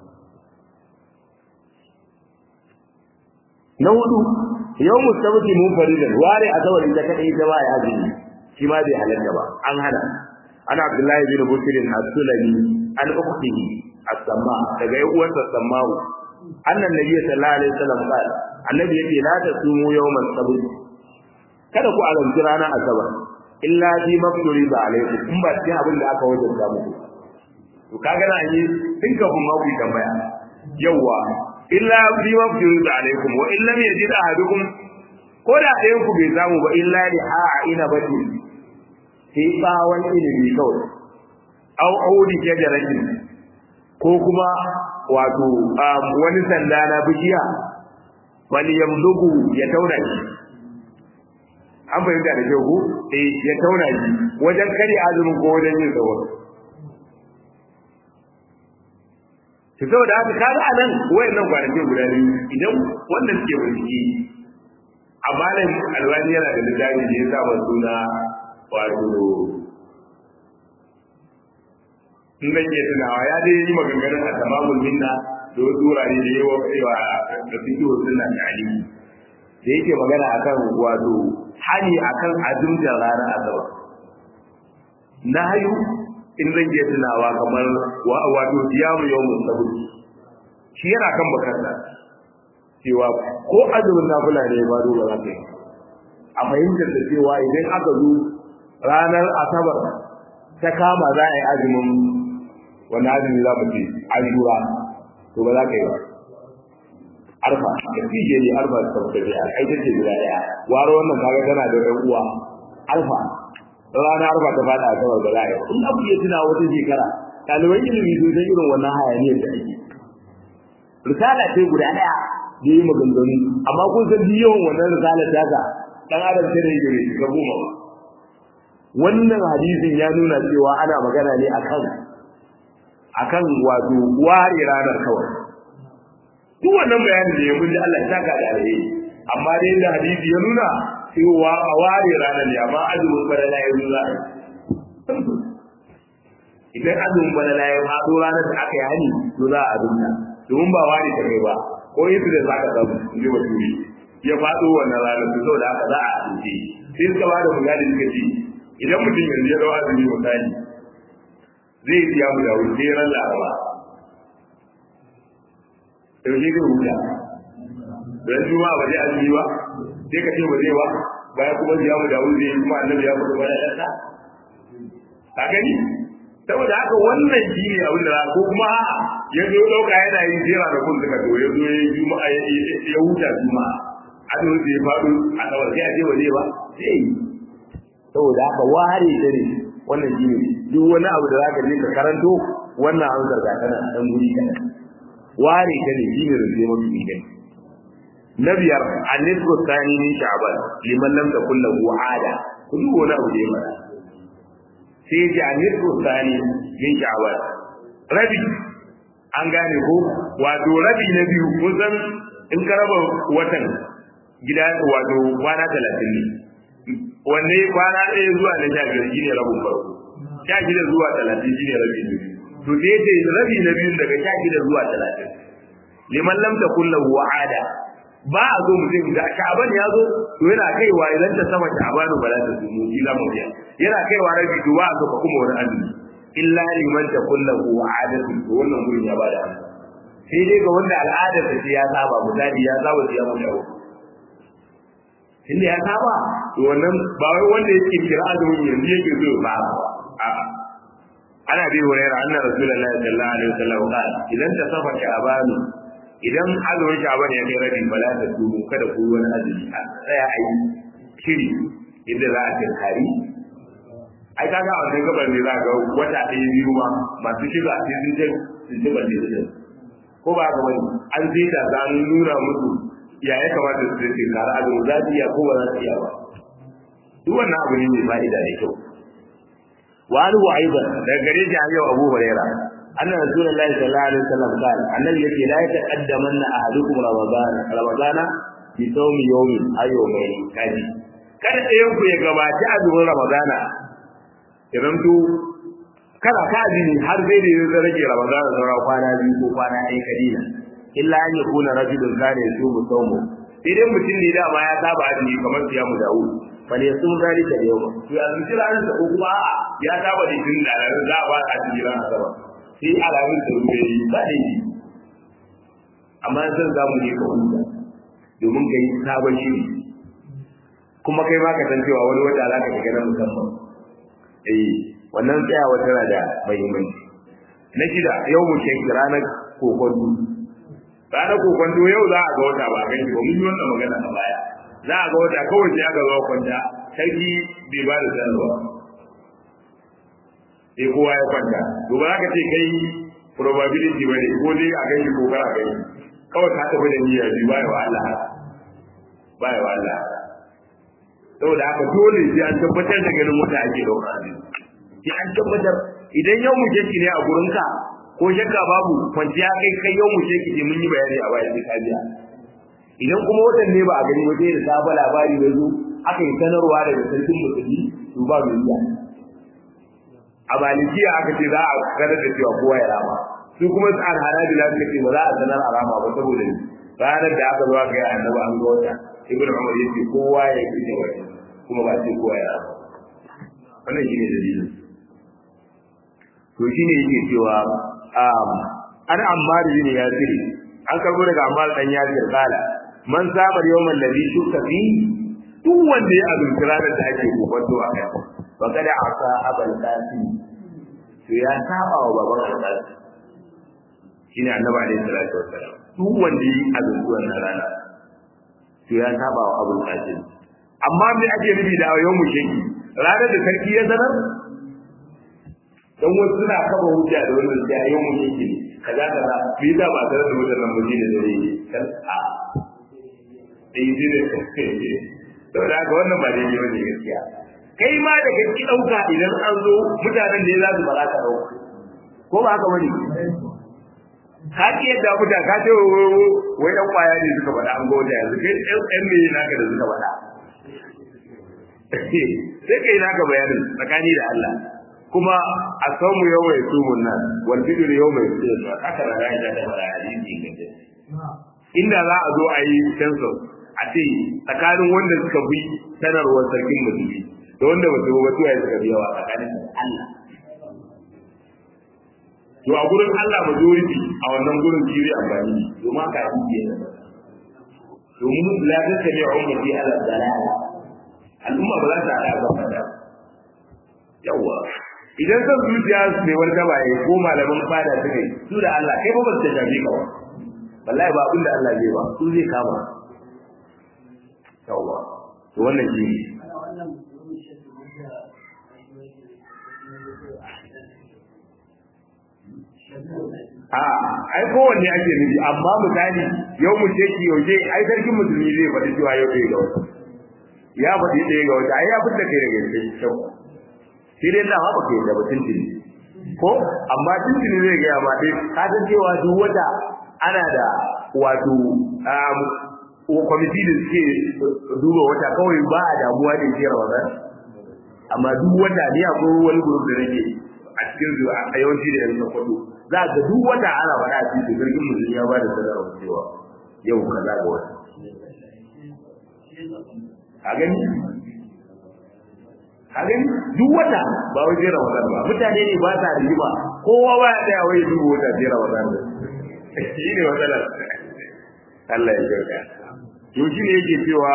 na hudu yau mustabti mun faridan ware asabar ita kadai ta ba ya azumi shi ma bai halatta ba an hana ana abdullahi bin busir as-sulami an ukhtihi as-samma daga uwarsa samma'u annan nabi sallallahu alaihi wasallam qala annabi yace la tasumu yawmal sabt kada ku azumci ranar asabar illa bi mafduri ba alaikum in ba cikin abin da aka wajabta muku to kaga na yi tun kafin ma ku tambaya yawa illa bi mafduri ba alaikum wa in lam yajid ahadukum ko da ɗayan ku bai samu ba illa li a'ina bati sai bawon ilimi kawai au audi shajaratin ko kuma wato wani sanda na bishiya wani yamlugu ya tauna shi an fahimta da kyau ko eh ya tauna shi wajen kare azumin ko wajen yin tsawo to saboda haka kaga anan wayannan kwanakin guda biyu idan wanda suke bincike amma nan alwani yana da littafi da ya sa suna wato in zan iya tunawa ya dai yi maganganun a tamamul minna da wasu wurare da yawa kaiwa da suke wasu na tali da yake magana akan wato hani akan azumta ranar asabar na hayu in zan iya tunawa kamar wato siyamu yawmun sabut shi yana kan bakarsa cewa ko azumin nafila ne ba dole za ka yi a fahimtar da cewa idan aka zo ranar asabar ta kama za a yi azumin wani azumi za mu ce ashura to ba za ka yi ba arfa da fije ne arfa da tabbata ne ai ta ce guda daya waro wannan kaga tana da ɗan uwa arfa ranar arfa ta fada a sabar ba za a yi in abu ya tuna wata shekara ɗaliban ilimi sun san irin wannan hayaniyar da ake risala ce guda daya da yi maganganu amma kun san yawan wannan risala ta ga dan adam sai da yake ga goma ba wannan hadisin ya nuna cewa ana magana ne akan akan wato ware ranar kawai duk wannan bayanin da ya mun ji Allah ya saka da alheri amma dai da hadisi ya nuna cewa a ware ranar ne amma azumin balala ya nuna idan azumin balala ya faɗo ranar da aka yi hani to za a azumta domin ba ware ta kai ba ko yadda da za ka samu in ji baturi ya faɗo wannan ranar to saboda haka za a azumce sai suka ba da misali suka ce idan mutum yanzu ya dawo azumi misali zai siya mu da wuce ran laraba yaushe zai huta don juma ba zai azumi ba sai ka ce ba zai ba bayan kuma siya mu da wuce kuma annabi ya fito bayan ɗansa ka gani saboda haka wannan shi ne abin da ko kuma ya zo ɗauka yana yin jera da kun suka to ya zo ya yi juma'a ya huta juma'a a zo ya faɗo a kawai sai a ce waje ba sai yi saboda haka ware ta ne wannan shi ne duk wani abu da za ka je ka karanto wannan an zarga tana a ɗan guri kaɗan ware ta ne shi ne rage mafi inganci na biyar annisku sani min sha'ban liman lam takun lahu ada kun duk wani abu da ya mara sai ya ji annisku sani min sha'ban rabi an gane ko wato rabi na biyu kun san in ka raba watan gida wato kwana talatin ne wanne kwana ɗaya zuwa na sha biyar shine rabin farko sha shida zuwa talatin shine rabi na biyu to sai ya rabi na biyu daga sha shida zuwa talatin liman lam takun lahu ada ba a zo mutum da sha'aban ya zo to yana kaiwa idan ta sama sha'aban ba za ta zumu shi za mu biya yana kaiwa rabi to ba a zo ka kuma wani azumi illa liman ta kullahu adatu to wannan gurin ya bada sai dai ga wanda al'adar ta ce ya saba misali ya saba ya mu dawo inda ya saba to wannan ba wai wanda yake kira azumin yanzu yake zo ba a ana bi hurairah anna rasulullahi sallallahu alaihi wasallam qala idan ta safa sha'aban idan azumin sha'ban ya kai rabi bala ta tubu kada ku wani azumi a tsaya a yi shiri inda za a tinkari ai kaga a wannan gabar ne za ga wata ɗaya biyu ma masu shiga a cikin jin sun ji balle da ko ba ga wani an sai da za nuna musu ya ya kamata su ce kara azumin za su iya ko ba za su iya ba duk wannan abu ne mai fa'ida da kyau wa an wa aidan daga gare shi an yau abu hurairah أن رسول الله صلى الله عليه وسلم قال النبي يقول لا يتقدمن أحدكم رمضان رمضان بصوم يوم أو يومين كذي kada ɗayan ku ya gabaci azumin ramadana ya zamto kada ka azumi har sai da ya rage ramadana saura kwana biyu ko kwana ɗaya kadina illa an yakuna rajulun kana yasumu sawmu sai dai mutum ne dama ya saba azumi kamar siyamu dawud fal yasum zalika yawma to ya azumi ranar da ko kuma a'a ya saba da jin da za a ba azumi ranar asabar sai alamun da ruwa yi ba da yi amma zan za mu je ka huta domin ka yi sabon shiri kuma kai ma ka san cewa wani wata za ka shiga na musamman eh wannan tsayawa tana da muhimmanci na shida yau mu ce ranar kokonto ranar kokonto yau za a ga wata ba kai ba mun yi wannan magana a baya za a ga wata kawai sai aka zo kwanta sarki bai ba da sanarwa sai kowa ya kwanta to ba za ka ce kai probability ba ne ko dai a gani ko kar a gani kawai ka tafi da niyyar bi ba ya wa Allah ba ya wa Allah saboda haka dole sai an tabbatar da ganin wata ake dauka ne sai an tabbatar idan yau mu jeki ne a gurinka ko shakka babu kwanciya kai kai yau mu jeki ne mun yi bayani a bayan sai biya idan kuma watan ne ba a gani waje da sabon labari da zo aka yi sanarwa daga sarkin musulmi to ba mai biya a malikiya aka ce za a ganar da cewa kowa ya rama su kuma an hanabila suka ce ba za a sanar a rama ba saboda ni ranar da aka zo aka yi annabi an ga wata ibnu umar yace kowa ya yi da wata kuma ba sai kowa ya rama wannan shine dalilin to shine yake cewa um an ammar bin yasir an karbo daga ammar dan yasir kala man sabar yawmal ladhi shukka fi duk wanda ya azumci ranar da ake kokonto a kai wa kada asa abal qasim to ya saba wa baban al-qasim shine annabi alaihi salatu wassalam duk wanda yi azumci wannan rana to ya saba wa abul qasim amma me ake nufi da yawmu sheki ranar da sarki ya sanar dan wasu suna kaba hujja da wannan da yawmu sheki kaza kaza bi da ba tare da wannan mutum da dare kan a eh dine saboda haka wannan ba daidai bane gaskiya kai ma da kake dauka idan an zo mutanen da ya za su ba za ka dauka ko ba haka bane ka ki yadda muta ka ce wai dan kwaya ne suka faɗa an gode yanzu kai ɗan me naka da suka faɗa sai kai naka bayanin tsakani da Allah kuma a saumu yau mai sumun nan wal bidr yau mai sumun haka da ga ita da hadisi gaje inda za a zo a yi census a ce tsakanin wanda suka bi sanarwar sarkin musulmi da wanda ba su ba su ya suka bi yawa tsakanin Allah to a gurin Allah majority a wannan gurin jiri amfani ne domin haka yi ke domin la ta tabi ummati ala dalala al'umma ba za ta hada ba fada yawa idan son zuciya su ne wani tabaye ko malaman fada suka yi su da Allah kai ba ba ta shafi ka ba wallahi ba abin da Allah zai ba su zai kama yawwa to wannan shi a ai kowanne ake nufi amma misali yau mu ce ki yauje ai sarkin musulmi zai faɗi cewa yau ɗaya ga wata ya faɗi ɗaya ga wata ai ya fitta kai daga cikin kyau sai dai na haɓa kai da batun tuni ko amma tuntuni zai gaya ma dai ka san cewa duk wata ana da wato kwamiti da suke duba wata kawai ba a damuwa da shi ramadan amma duk wata ni akwai wani gurup da nake a cikin zuwa a yawanci da yanzu kwado za ga duk wata ana faɗa a cikin jirgin mutum ya ba da sanarwa cewa yau kaza ga wata a gani a gani duk wata ba wai jera wata ba mutane ne ba sa rigima kowa ba ya tsaya wai duba wata jera wata ba shi ne matsalar Allah ya kyauta to shi ne yake cewa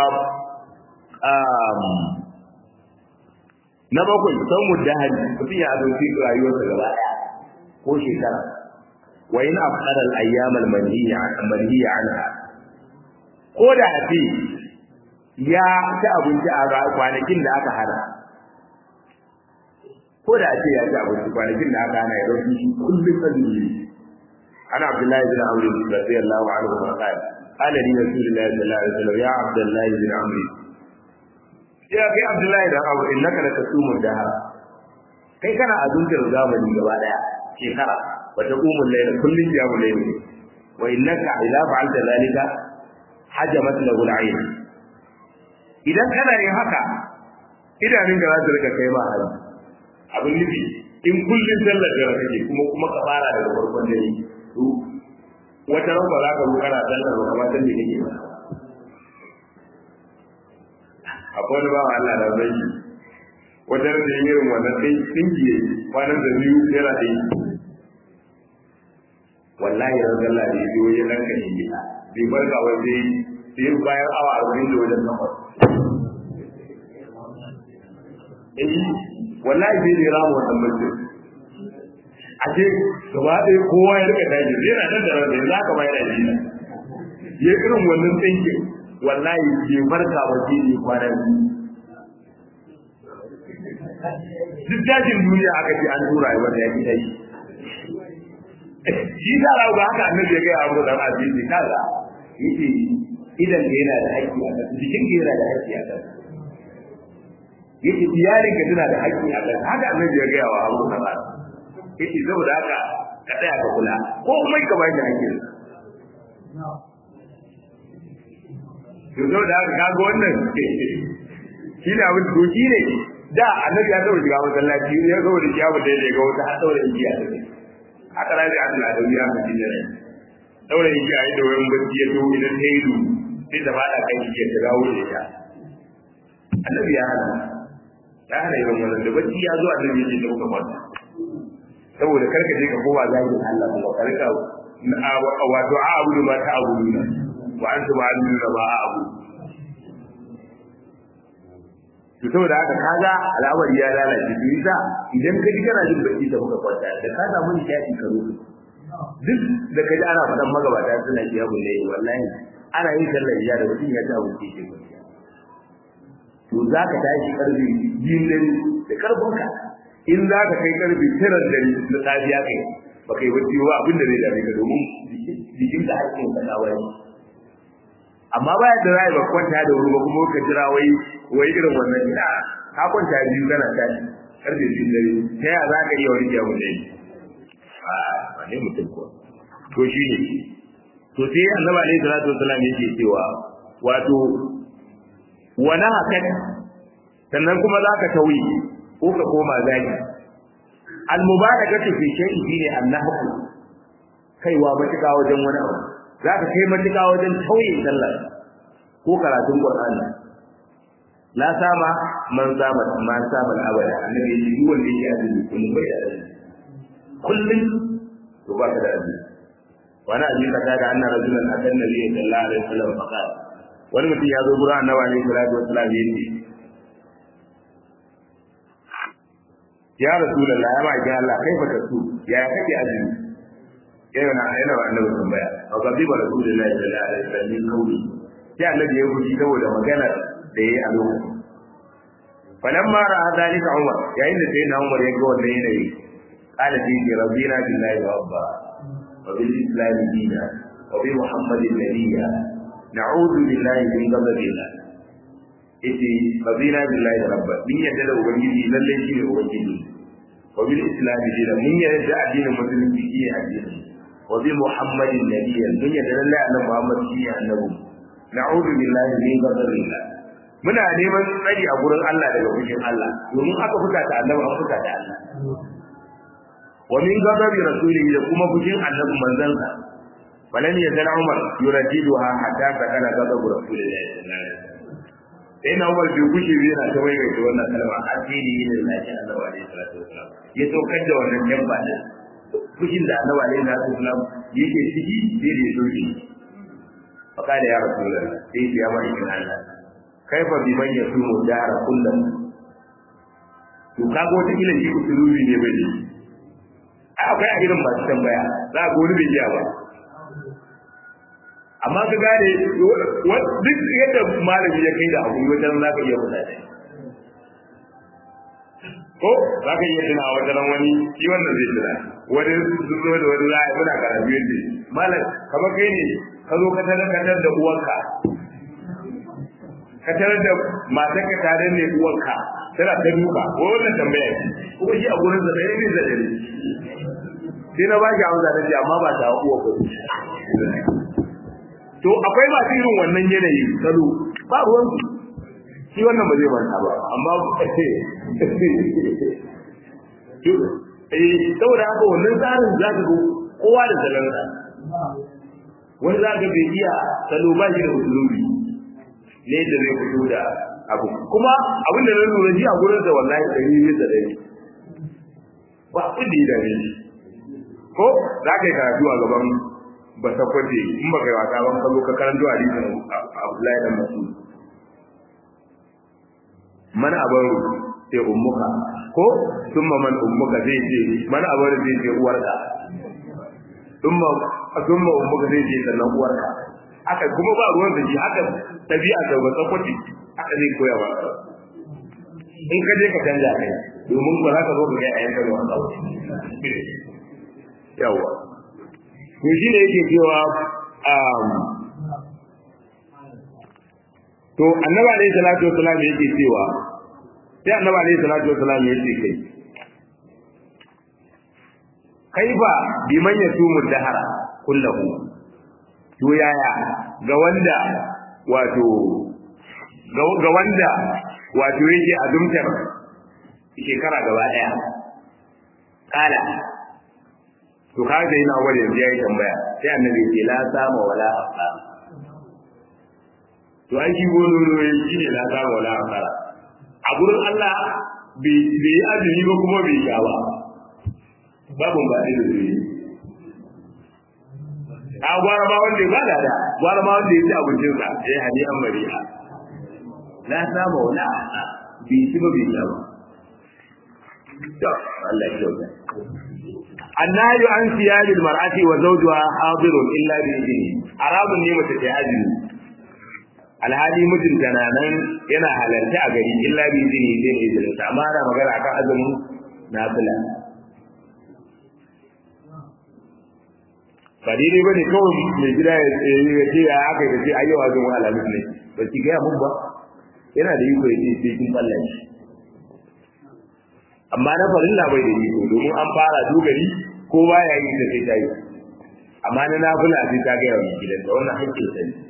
na bakwai san mudahari mutum ya azauki rayuwarsa gaba daya ko shekara wa in afqara al-ayyam al-manhiya manhiya anha ko da afi ya ci abinci a kwanakin da aka hana ko da ce ya ci abinci kwanakin da aka hana ya dauki shi kullum azumi ana abdullahi bin amr radiyallahu anhu wa qala qala li rasulillahi sallallahu alaihi wasallam ya abdullahi bin amr ya kai abdullahi bin amr innaka lakasumun dahar kai kana azumtar zamani gaba daya shekara wa taqumul layla kullun yawmul layl wa innaka idza fa'alta dhalika hajamat lahu al-ayn idan kana yin haka idanun da za su rika kai ma hali abin nufi in kullun sallar da kake kuma kuma ka fara daga farkon dare to wata ran ba za ka zo kana sallar ba kamar san me kake ba akwai wani bawa Allah da zai yi wata ran da irin wannan sai tsingiye kwanan da biyu yana da yi wallahi ran sallah ne biyo ya dan kan yi bai barka wai sai sai bayan awa arba'in da wajen takwas eh wallahi sai da ramu wannan mutum a ce gaba ɗaya kowa ya rika daji yana nan da rana za ka bayar da shi ya irin wannan tsinkin wallahi bai barka ba sai ne kwanan duk dajin duniya aka ce an tura wanda ya ki dai shi da rawu ga haka annabi ya ga abu da azizi kaza yace idan da yana da haƙƙi a kan jikin da yana da haƙƙi a kan yace iyalin ka tana da haƙƙi a kan haka annabi ya ga wa abu da yace saboda haka ka tsaya ka kula ko mai ka bai da haƙƙin to saboda haka kaga wannan shi ne abin to shi ne da annabi ya taɓa shiga masallaci ya zo da kiyamu da ya ga wata har daura igiya da haka rabi Allah da wuya mutum da rai daura igiya ya da wurin bacci ya to idan ta yi du sai ta fada kan igiyar ta dawo da ita annabi ya hana ya hana irin wannan da bacci ya zo annabi ya ce da kuka kwanta saboda karka je ka koma zagin Allah kuma karka wato a abu da ba ta abu ne wa an ta ma'alu da ba a abu to saboda haka kaga al'amari ya lalace to yasa idan ka ji kana jin bacci da muka kwanta da ka samu nishaɗi ka rufe duk da kaji ana faɗan magabata suna iya bulle wallahi ana yin sallar isha da mutum ya ci abinci ke kwanciya to za ka tashi karfe biyun dare da karfinka in za ka kai karfe tara da na safiya kai ba kai bacci ba abin da zai dame ka domin jikin ka hakkin ka na wani amma baya da rai ba kwanta da wuri ba kuma ka jira wai wai irin wannan ina ka kwanta biyu kana tashi karfe biyun dare ta yaya za ka iya wani kiyamun dare a ne mutum ko to shi ne to sai annabi alaihi salatu wasallam yake cewa wato wani hakan sannan kuma za ka tauyi ko ka koma zaki al-mubarakatu fi shay'in shine annahu kaiwa matuƙa wajen wani abu za ka kai matuƙa wajen tauye sallah ko karatun qur'ani la sama man sama man sama abada annabi ya duk wanda yake azumi kullum bai da azumi kullum to ba ka da azumi wani abin ka da anna rajulan akan nabi sallallahu alaihi wasallam faqala wani mutum ya zo gurin annabi alaihi salatu wasallam yace ya rasulullah ya ba ki Allah kai fa tasu ya kake azumi yana na yana wa annabi tambaya fa gabi ba rasulullah sallallahu alaihi wasallam kauli sai annabi ya guji saboda magana da yayi a lokacin falamma ra'a dalika umar yayin da sai na umar ya ga wannan yanayi qala fi rabbina billahi rabba wa bil islam dina wa bi muhammadin nabiyya na'udhu billahi min ghadabillah yace rabbina billahi rabba min yadda da ubangiji lalle shi ne ubangiji wa bil islam dina mun yadda addinin musulunci shi ne addini wa bi muhammadin nabiyya mun yadda lalle annabi muhammad shi ne annabi na'udhu billahi min ghadabillah muna neman tsari a gurin Allah daga fushin Allah domin aka fuka ta annabi an fuka ta Allah wa min ghadabi rasulihi da kuma fushin annabi manzansa walan yazal umar yuradiduha hatta sakana ghadabu rasulillahi sallallahu alaihi wasallam sai na umar bai kushe yana ta wai da wannan kalma har sai da yin lafiya annabi alaihi salatu wasallam ya saukar da wannan jamba din fushin da annabi alaihi salatu wasallam yake ciki sai da ya soke fa ya rasulullahi sai ya ba shi Allah kaifa bi man yasumu dara kullum to kaga wata kila shi usulubi ne bai akwai a irin masu tambaya za ga wani bai iya ba amma ka gane duk yadda malami ya kai da abu wajen za ka iya faɗa da ko za ka iya tuna wajen wani shi wannan zai tuna wani sun zo da wani za a yi muna karatu yadda malam kamar kai ne ka zo ka tarar da uwanka ka tarar da matar ka tare ne uwarka tana ta duka ko wannan tambaya ce kuma shi a gurin sa dai ne da dare sai na baki amsa da ce amma ba ta uwa ko to akwai masu irin wannan yanayi salo ba ruwan su shi wannan ba zai manta ba amma eh saboda haka wannan tsarin za ka ga kowa da salansa wani za ka bai iya salo ba shi da usulubi ne da zai fito da abu kuma abin da na lura ji a gurin da wallahi ɗari ne da ɗari ba abin da ya dame shi ko za ka yi karatu a gaban ba sakwace in ba kai wasa ban kallo ka karanto a rikin abdullahi dan masu mana abaru sai ummuka ko summa man ummuka zai ce mana abaru zai ce uwarka summa summa ummuka zai ce sannan uwarka haka kuma ba ruwan da shi haka tabi'a da wata kwaci haka zai koya ba in ka je ka canja kai domin ba za ka zo ka ga ayyan da wata yawa to shi ne yake cewa to annabi alayhi salatu wasalam yake cewa sai annabi alayhi salatu wasalam yake kai kaifa biman yasumu dahara kullahu to yaya ga wanda wato ga wanda wato yake azumtar shekara gaba daya kala to ka ga ina wani yanzu yayi tambaya sai annabi ce la sama wala afa to ai shi gono ne shi ne la sama wala afa a gurin Allah bai bai azumi ba kuma bai sha ba babu ba da zai a gwara ma wanda ba da da gwara ma wanda ya ci abincin sa ya hadi an mari'a la sama wala afa bai ci ba bai sha ba to Allah ya kyauta annayu an siyalil mar'ati wa zawjuha hadirun illa bi idni haramun ne mace ta azumi alhali mijinta na nan yana halarta a gari illa bi idni zai ne izinin ta amma ana magana akan azumin nafila ba daidai ba ne kawai mai gida ya ce ya aka yi ce ayyawa zan wa alamis ne ba ki gaya mun ba yana da iko ya ce sai kin balla shi amma na farilla bai da iko domin an fara dogari ko baya yi da sai ta yi amma na nafila sai ta gaya wa gidan da wannan hakkin sa ne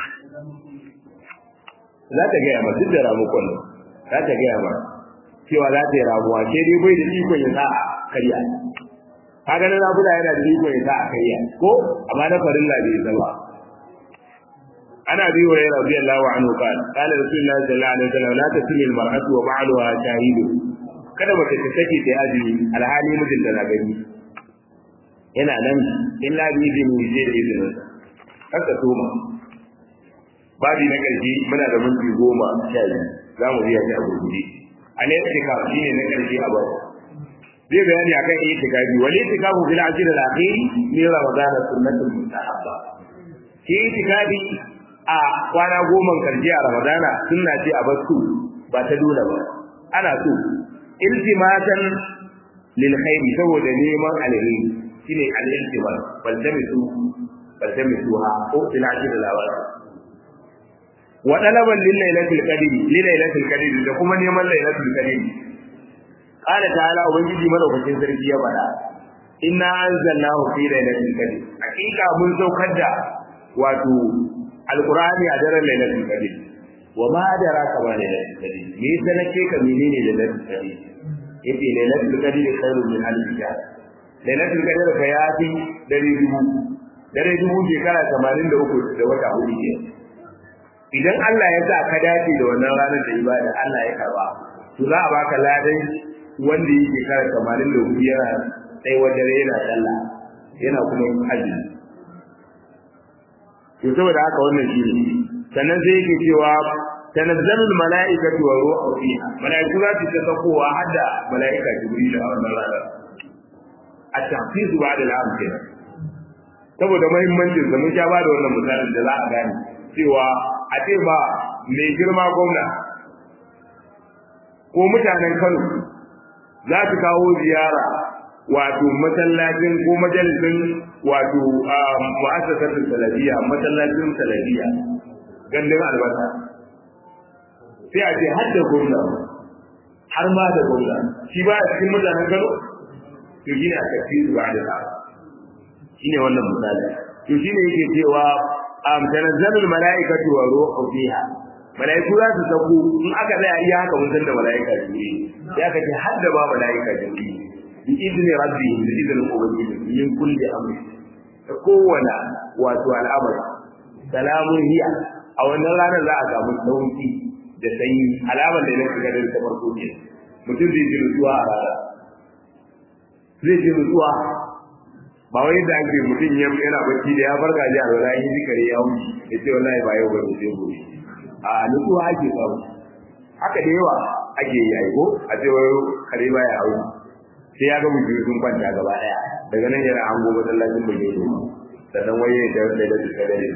za ta gaya ma duk da ramukon nan za ta gaya ma cewa za ta yi ramuwa ke dai bai da ikon ya sa a karya kaga na nafila yana da ikon ya sa a karya ko amma na farilla bai zama أنا أبي هريرة رضي الله عنه قال قال رسول الله صلى الله عليه وسلم لا تسمي المرأة وبعلها شاهد kada mace ta sake ta azumi alhali mijinta na gani yana nan illa bi izini je da izinin sa haka toma babi na ƙarshe muna da minti goma sha biyu za mu biya shi a gurguje a ne take ka shi ne na ƙarshe a bau zai bayani akan itikafi wal itikafu fil ashr al akhir min ramadan sunnatul mustahabba shi itikafi a kwana goma karshe a ramadana sunna ce a basu ba ta dole ba ana so iltimatan lil khairi saboda neman alheri shine al iltimas bal tamisu bal tamisuha ko fil ashr al awal wa talaban lil lailatul qadr lil lailatul qadr da kuma neman lailatul qadr qala ta'ala ubangiji madaukakin sarki ya bada inna anzalnahu fi lailatul qadr hakika mun saukar da wato alqur'ani a daren lailatul qadr wa ma adraka ma lailatul qadr me sanake ka menene lailatul qadr yace lailatul qadr khairun min alf shahr lailatul qadr fa yafi dare dubu dare dubu shekara 83 da wata hudu ke idan Allah ya sa ka dace da wannan ranar da ibada Allah ya karba to za a baka ladan wanda yake kara kamarin da hudu yana sai wajen yana sallah yana kuma yin azumi to saboda haka wannan shi ne sannan sai yake cewa tanazzalul mala'ikatu wa ruhu fiha mala'iku za su ta sakowa har da mala'ika jibril a wannan ranar a tahfizu ba'da al'am kenan saboda muhimmancin sa mun sha ba da wannan misalin da za a gane cewa a ce ba mai girma gwamna ko mutanen Kano za su kawo ziyara wato masallacin ko majalisin wato mu'assasar salafiya masallacin salafiya gandun albasa sai a ce har da gwamna har ma da gwamna shi ba a cikin mutanen Kano to shi ne a tafi su ba da shi ne wannan misali to shi ne yake cewa am tanazzalul mala'ikatu wa ruhu fiha mala'iku za su sako in aka tsaya iya haka mun san da mala'ika jibril sai aka ce har da ba mala'ika jibril bi idni rabbi bi idni ubangiji min kulli amri da kowane wato al'amari salamun hiya a wannan ranar za a samu sauki da sanyi alamar da nake ga ta farko ke mutum zai ji nutsuwa a rana zai ji nutsuwa ba wai da ake mutum yana bacci da ya farka ji a rana yi zikari ya wuce ya ce wallahi ba yau ba ne sai gobe a nutsuwa ake samu haka da yawa ake yi aiko a ce wai kare ba ya hau sai ya ga mutum sun kwanta gaba daya daga nan yana hango masallacin bai yi sannan wai ya da da da da dare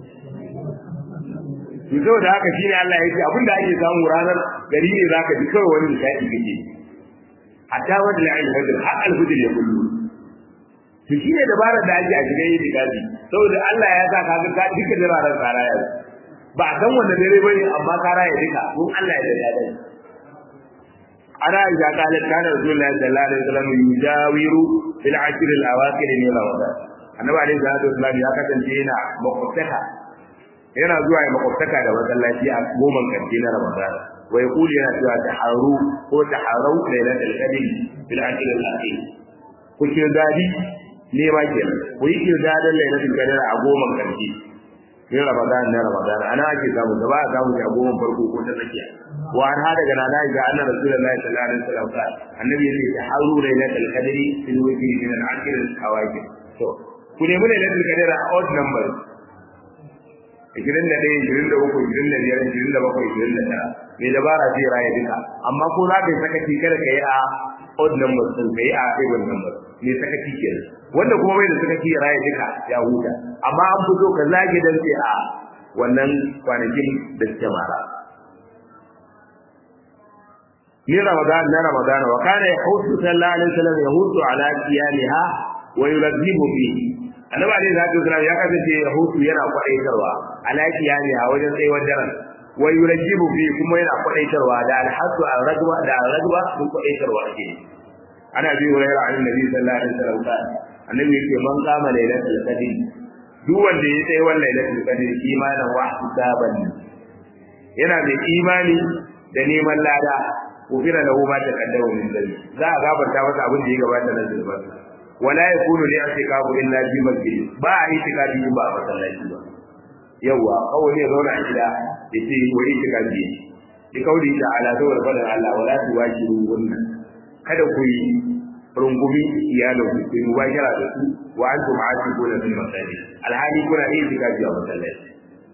to saboda haka shine Allah ya ce abinda ake samu ranar gari ne zaka ji kawai wani nishaɗi kake hatta wanda la ilaha illa har alfujr ya kullu to shine dabarar da ake a shiga yi dikazi saboda Allah ya sa ka ga duka jiraran tsara ya ba san wanda dare bane amma ka raya duka mun Allah ya da dai ana ya kala kana rasulullahi sallallahu alaihi wasallam yujawiru fil ashr al awaqir min ramadan annabi alaihi salatu wasallam ya kasance yana makwabtaka yana zuwa ya makwabtaka da masallaci a goman karshe na ramadan wa yaqulu yana cewa taharu ko taharu lailatul qadr fil ashr al akhir ku ce dadi ne ma kenan ku yi kirdadan lailatul qadr a goman karshe in ramadan na ramadan ana ake samu gaba a samu a goma farko ko ta tsakiya wa an hada ga nana ga anna rasulullahi sallallahu alaihi wasallam ka annabi yace ta haru lailatul qadri fil wajhi min al-akhir al-awaqir to ku nemi lailatul qadr a odd number 21 23 25 27 mai dabara zai raya duka amma ko za ka yi sakaci kada ka yi a odd number sun ka yi a even number mai sakaci kenan wanda kuma bai da sakaci ya raya duka ya huta amma an fito ka zage dan sai a wannan kwanakin da suke mara ni ramadan na ramadan wa kana yahusu sallallahu alaihi wasallam yahusu ala qiyamiha wa yulazzibu fi annabi alaihi salatu wasallam ya kasance yahusu yana kwadaitarwa ala qiyamiha wajen tsayuwar daren wa yulazzibu fi kuma yana kwadaitarwa da alhasu al-rajwa da al-rajwa sun kwadaitarwa ake ana bi hurairah annabi sallallahu alaihi wasallam annabi yake man kama lailatul qadr duk wanda ya tsaye wannan lailatul qadr imanan wa hisaban yana da imani da neman lada kufira lahu ma taqaddama min dhanbi za a gafarta masa abin da ya gabata na zulman wala yakunu li i'tikafu illa fi masjid ba a itikafi ba a masallaci ba yawa kawai ne zauna a gida yace wai itikafi bi kauli da ala dawar badan Allah wala tuwajiru wannan kada ku yi rungumi iyalin ku ku mubashara da su wa antum aakifuna fil masajid alhali kuna yin itikafi a masallaci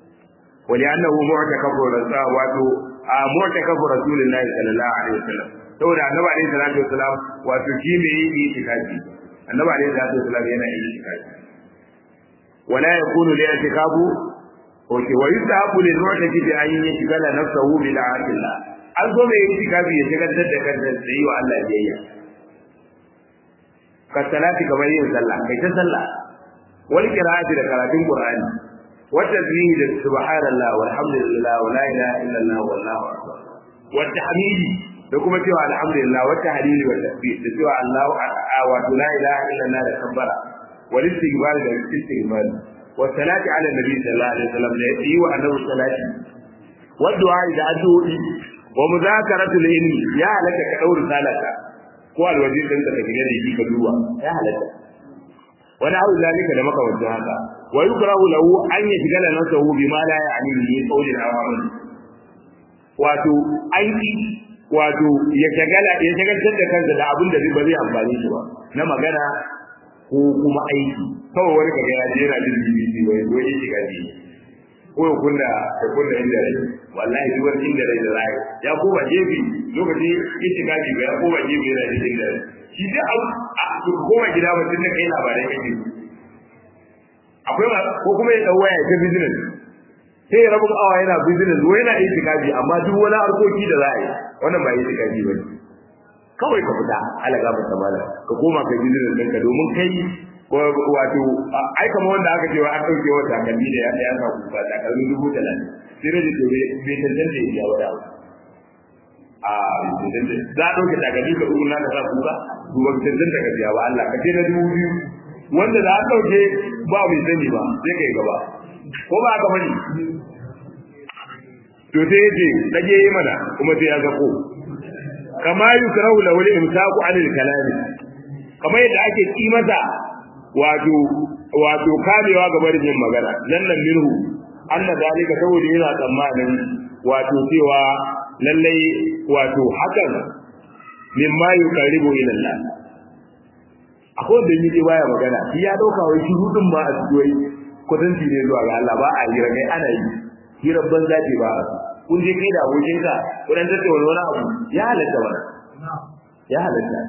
wali annahu mu'takafu rasul wato mu'takafu rasulillahi sallallahu alaihi wasallam saboda annabi alaihi salatu wasalam wato shi me yi itikafi annabi alaihi salatu wasalam yana yi itikafi wala yakunu li itikafu oke wa yusahabu lil mu'takifi an yashghala nafsahu bi da'atillah an zo mai itikafi ya shagaltar da kansa da yi wa Allah biyayya ka salati kamar yin sallah kai ta sallah wal qira'ati da karatun qur'ani wa tasbihi da subhanallah walhamdulillah wa la ilaha illallah wallahu akbar wa tahmidi da kuma cewa alhamdulillah wa tahlili wa tasbih da cewa Allahu wa la ilaha illallah da kabbara wal istighfar da istighfar wa salati ala nabi sallallahu alaihi wasallam da yi wa annabi salati wa du'a da addu'o'i wa muzakaratul ilmi ya halaka ka daura salata ko alwaji din ka tafi da shi ka duba ya halaka wani abu zalika da makamantan haka wa yukrahu lahu an yashgala nafsahu bima la ya'ni min qawlin aw amal wato an ki wato ya shagala ya shagaltar da kansa da abin da ba zai amfani shi ba na magana ko kuma aiki kawai wani kaga ya jera jin BBC wai zo ya shiga ji ko ya kunna ya kunna inda rai wallahi duk wani inda rai da rai ya koma jefi lokaci ya shiga ji ya koma jefi yana jin inda rai shi da abu ko koma gida ba tun da kai labarai kake akwai ko kuma ya dawo ya ta business sai ya rabu awa yana business wai yana itikafi amma duk wani harkoki da za a yi wannan ba itikafi ba ne kawai ka fita ala gaba ta mala ka koma ka business ɗinka domin kai wato ai kamar wanda aka cewa an ɗauke wa takalmi da ya ya sa kuka takalmin dubu talatin sai rage to bai tantance ya jawo da a za a ɗauke takalmi ka ɗugu na ka sa kuka duba ka tantance ka biya ba Allah ka ce na dubu biyu wanda za a ɗauke ba mai sani ba sai kai gaba ko ba ka bane to sai yace dage yi mana kuma sai ya zako kama yukrahu lahu al-imsaku 'anil kalam kamar yadda ake ki masa wato wato kamewa ga barin yin magana nan nan minhu anna dalika saboda yana tsammanin wato cewa lallai wato hakan mimma yuqaribu ila Allah akwai wanda yake baya magana shi ya dauka wai shurudin ma a cikin kudanci ne zuwa ga Allah ba a hira kai ana yi hirar banza ce ba a kun je kai da abokinka kudan tattauna wani abu ya halatta ba ya halatta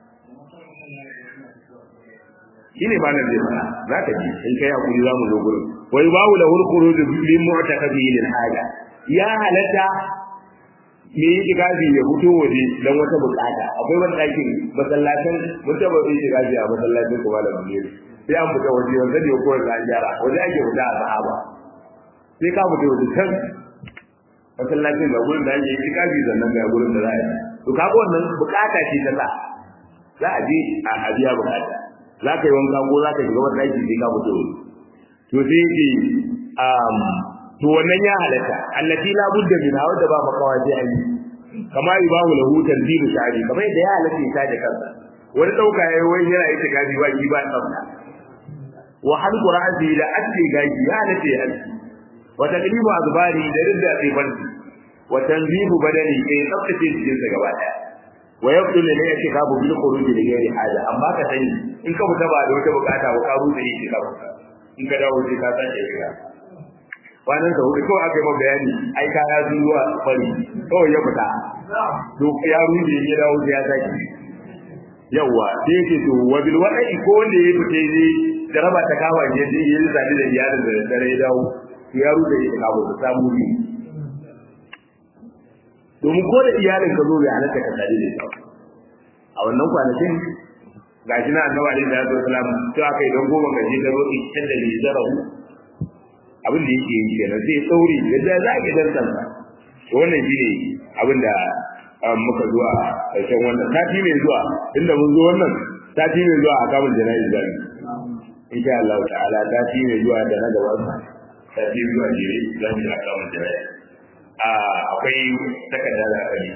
shi ne malam zai fara za ka ji in kai hakuri za mu zo gurin wai babu da hurkuru da bin mu'takafi lil haja ya halatta me yi igazi ya fito waje dan wata bukata akwai wani ɗakin masallacin mun taɓa yi igazi a masallacin kuma da mamiri sai an fita waje wanda ne ko da gyara waje ake fita a sahaba sai ka fita waje can masallacin da gurin da ake yi igazi sannan ga gurin da za a yi to kaga wannan bukata ce ta sa za a je a biya bukata za ka yi wanka ko za ka shiga wani ɗaki sai ka fito to sai yake to wannan ya halatta allati la budda min hawa da ba makawa sai an yi kama yubahu lahu tanzilu shari kamar yadda ya halatta ya taje kansa wani dauka yayi wani yana yi tikafi ba ki ba tsafta wa hal qur'ani da ake gaji ya halatta ya halatta wa taqlibu azbari da ridda tsibanti wa tanzihu badani kai tsaftace jikin sa gaba daya wa yabdu lil i'tikafu bil khuruj li ghairi haja amma ka sani in ka fita ba da wata bukata ba ka rufe i'tikafu in ka dawo sai ka sake shiga kwanan sa hudu kawai aka yi ma bayani ai ka ya zuwa fari kawai ya fita to ya rufe ya dawo sai ya sake yawa sai yake to wa bil wada'i ko wanda ya fita ne da raba ta kawa ne sai ya yi zani da iyalin da dare ya dawo ya rufe ya kawo ta samu ne domin ko da iyalin ka zo bai halatta ka tare da ita a wannan kwanakin ga shi na annabi alaihi salatu wasalam to aka yi don goma gaje da roƙi can da lizarahu abin da yake yi kenan sai tsauri yadda za ki dan san to wannan shine abin da muka zuwa ƙarshen wannan sati mai zuwa inda mun zo wannan sati mai zuwa a kamun jana'iz zami insha Allah ta'ala sati mai zuwa da na gaba sati zuwa jere za mu yi a kamun jana'iz akwai takarda da aka yi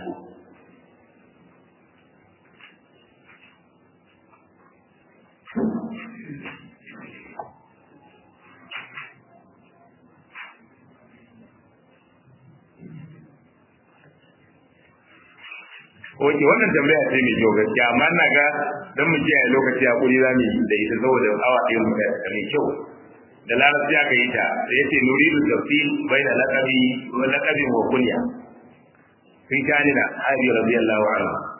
Oke wannan tambaya ce mai kyau gaskiya amma ina ga dan mu kiyaye lokaci a kuri zamu yi da ita saboda awa ɗaya mu da mai kyau da larabci aka yi ta da yace nuridu tafsil baina laqabi wa laqabi wa kunya fi kanina ali radiyallahu anhu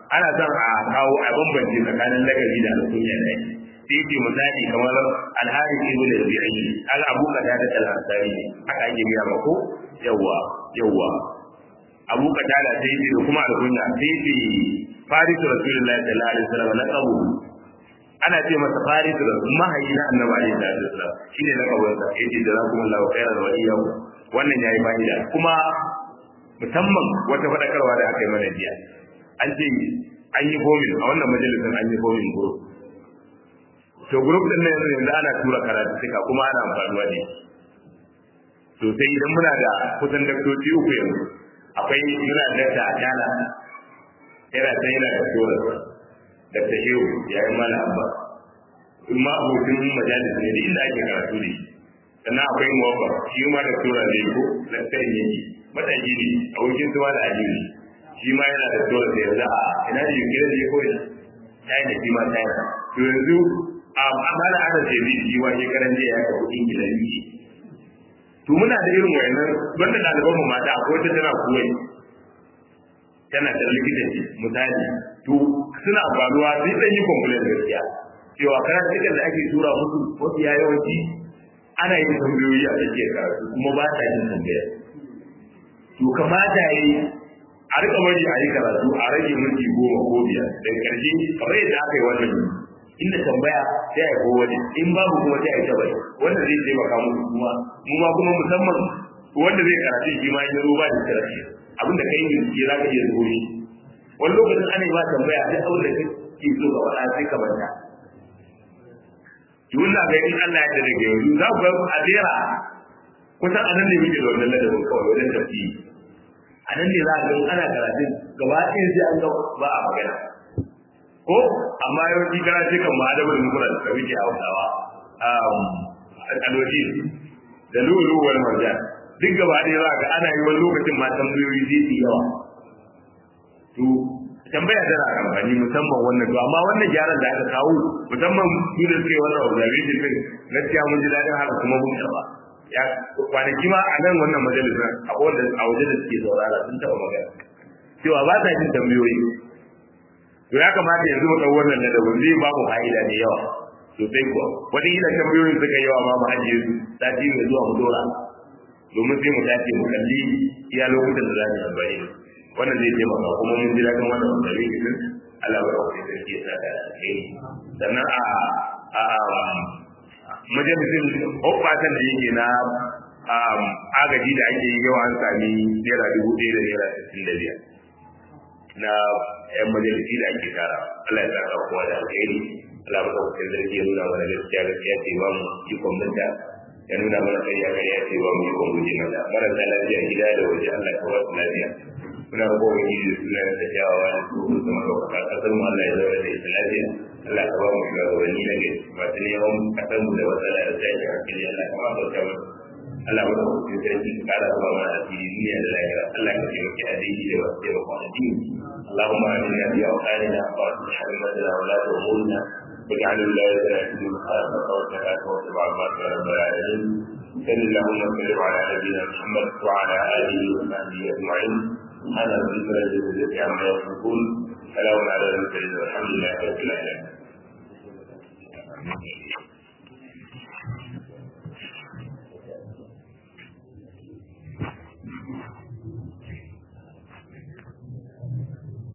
ana son a kawo a bambance tsakanin lakabi da alkunya da yake sai ce misali kamar alhari ibn rabi'i al abu kada da talansari haka ake biya ma ko yawa yawa abu kada da sai ce kuma alkunya sai ce farisu rasulullahi sallallahu alaihi wasallam laqabu ana ce masa farisu da mahayi na annabi alaihi wasallam shine laqabin sa yace jazakumullahu khairan wa iyyakum wannan yayi fa'ida kuma musamman wata fadakarwa da aka yi mana jiya an ce an yi fomin a wannan majalisar an yi fomin group to group din nan yanzu yanzu ana tura karatu suka kuma ana amfanuwa ne to sai idan muna da kusan daktoci uku yanzu akwai muna da ta adala yana ta yana da tura da ta shehu yayin mala abba in ma abokin majalis ne da inda ake karatu ne sannan akwai muwaffa shi ma da tura ne ko na tsayin yake mataki ne abokin suwa da aliyu shi ma yana da tura da yanzu a ina da yunkira da ya koyi china shi ma china to yanzu amma da ana ce bi shi wa shekaran jiya ya kawo ingila ne to muna da irin wayannan wanda ɗaliban mu mata akwai wata tana kuwai tana da likitanci misali to suna faruwa sai dan yi complaint gaskiya cewa karatukan da ake tura musu wasu ya yawanci ana yin tambayoyi a cikin karatu kuma ba ta yin tambaya to kamata yi a rika bari a yi karatu a rage minti goma ko biyar daga karshe kamar yadda aka yi wannan inda tambaya sai a ko wani in babu kuma sai a yi tabbai wanda zai taimaka musu kuma mu ma kuma musamman wanda zai karatu shi ma ya zo ba da karatu abinda kai bincike za ka iya zuwa shi wani lokacin ana yi ba tambaya duk abin da kake so ka faɗa sai ka manta Yun na ga in Allah ya daga yanzu za ku ga a jera kusan anan ne muke da wannan ladabin kawai wajen tafsiri a nan ne za a ga ana karatun gaba ɗaya sai an ga ba a magana ko amma yawanci kana ce kan ma'adabar mukuran da muke hausawa alwaji da lulu wani marjan duk gaba ɗaya za ga ana yi wani lokacin ma tambayoyi zai yi yawa to tambaya tana amfani musamman wannan to amma wannan gyaran da aka kawo musamman su da suke wannan observation din gaskiya mun ji daɗin haka kuma mun karɓa ya kwanaki ma a nan wannan majalisar a wanda a waje da suke saurara sun taɓa magana cewa ba ta jin tambayoyi to ya kamata yanzu mu ɗau wannan na daban zai ba mu fa'ida mai yawa sosai kuwa wani ila tambayoyin suka yawa ma mu ajiye su sati mai zuwa mu dora domin sai mu dace mu kalli iya lokutan da za mu amfani wannan zai taimaka kuma mun ji daɗin wannan wanda din Allah ba ku da ke sa da kai sannan a a majalisin hoɓɓatan da yake na agaji da ake yi yawa an sami naira dubu ɗaya da naira sittin da biyar na yan majalisi da ake tara Allah ya saka kowa da alheri Allah ba ku da ke nuna mana gaskiya gaskiya ce ba mu ikon minta ya nuna mana ƙarya ƙarya ce ba mu ikon guje mata marasa lafiya gida da waje Allah ka ba su lafiya muna roƙon wani da suna da kyawawa da su su zama ɗaukaka ƙasar mu Allah ya zauna da ita lafiya Allah ka ba mu shugabanni na gari masu neman ƙasar mu da matsala da tashi hankali Allah ka ba su kyawun Allah ba ku cikin sarki ka ƙara zuwa mana asiri duniya da lahira Allah ka taimaki addini da wasu taimakon addini اللهم آمنا في أوطاننا وأصلح أئمتنا ولاة أمورنا واجعل ولايتنا في من خالفك واتقاك واتبع عبادك يا رب العالمين صل اللهم وسلم على نبينا محمد وعلى آله وصحبه أجمعين سبحان ربك رب العزة عما يصفون سلام على المرسلين والحمد لله رب العالمين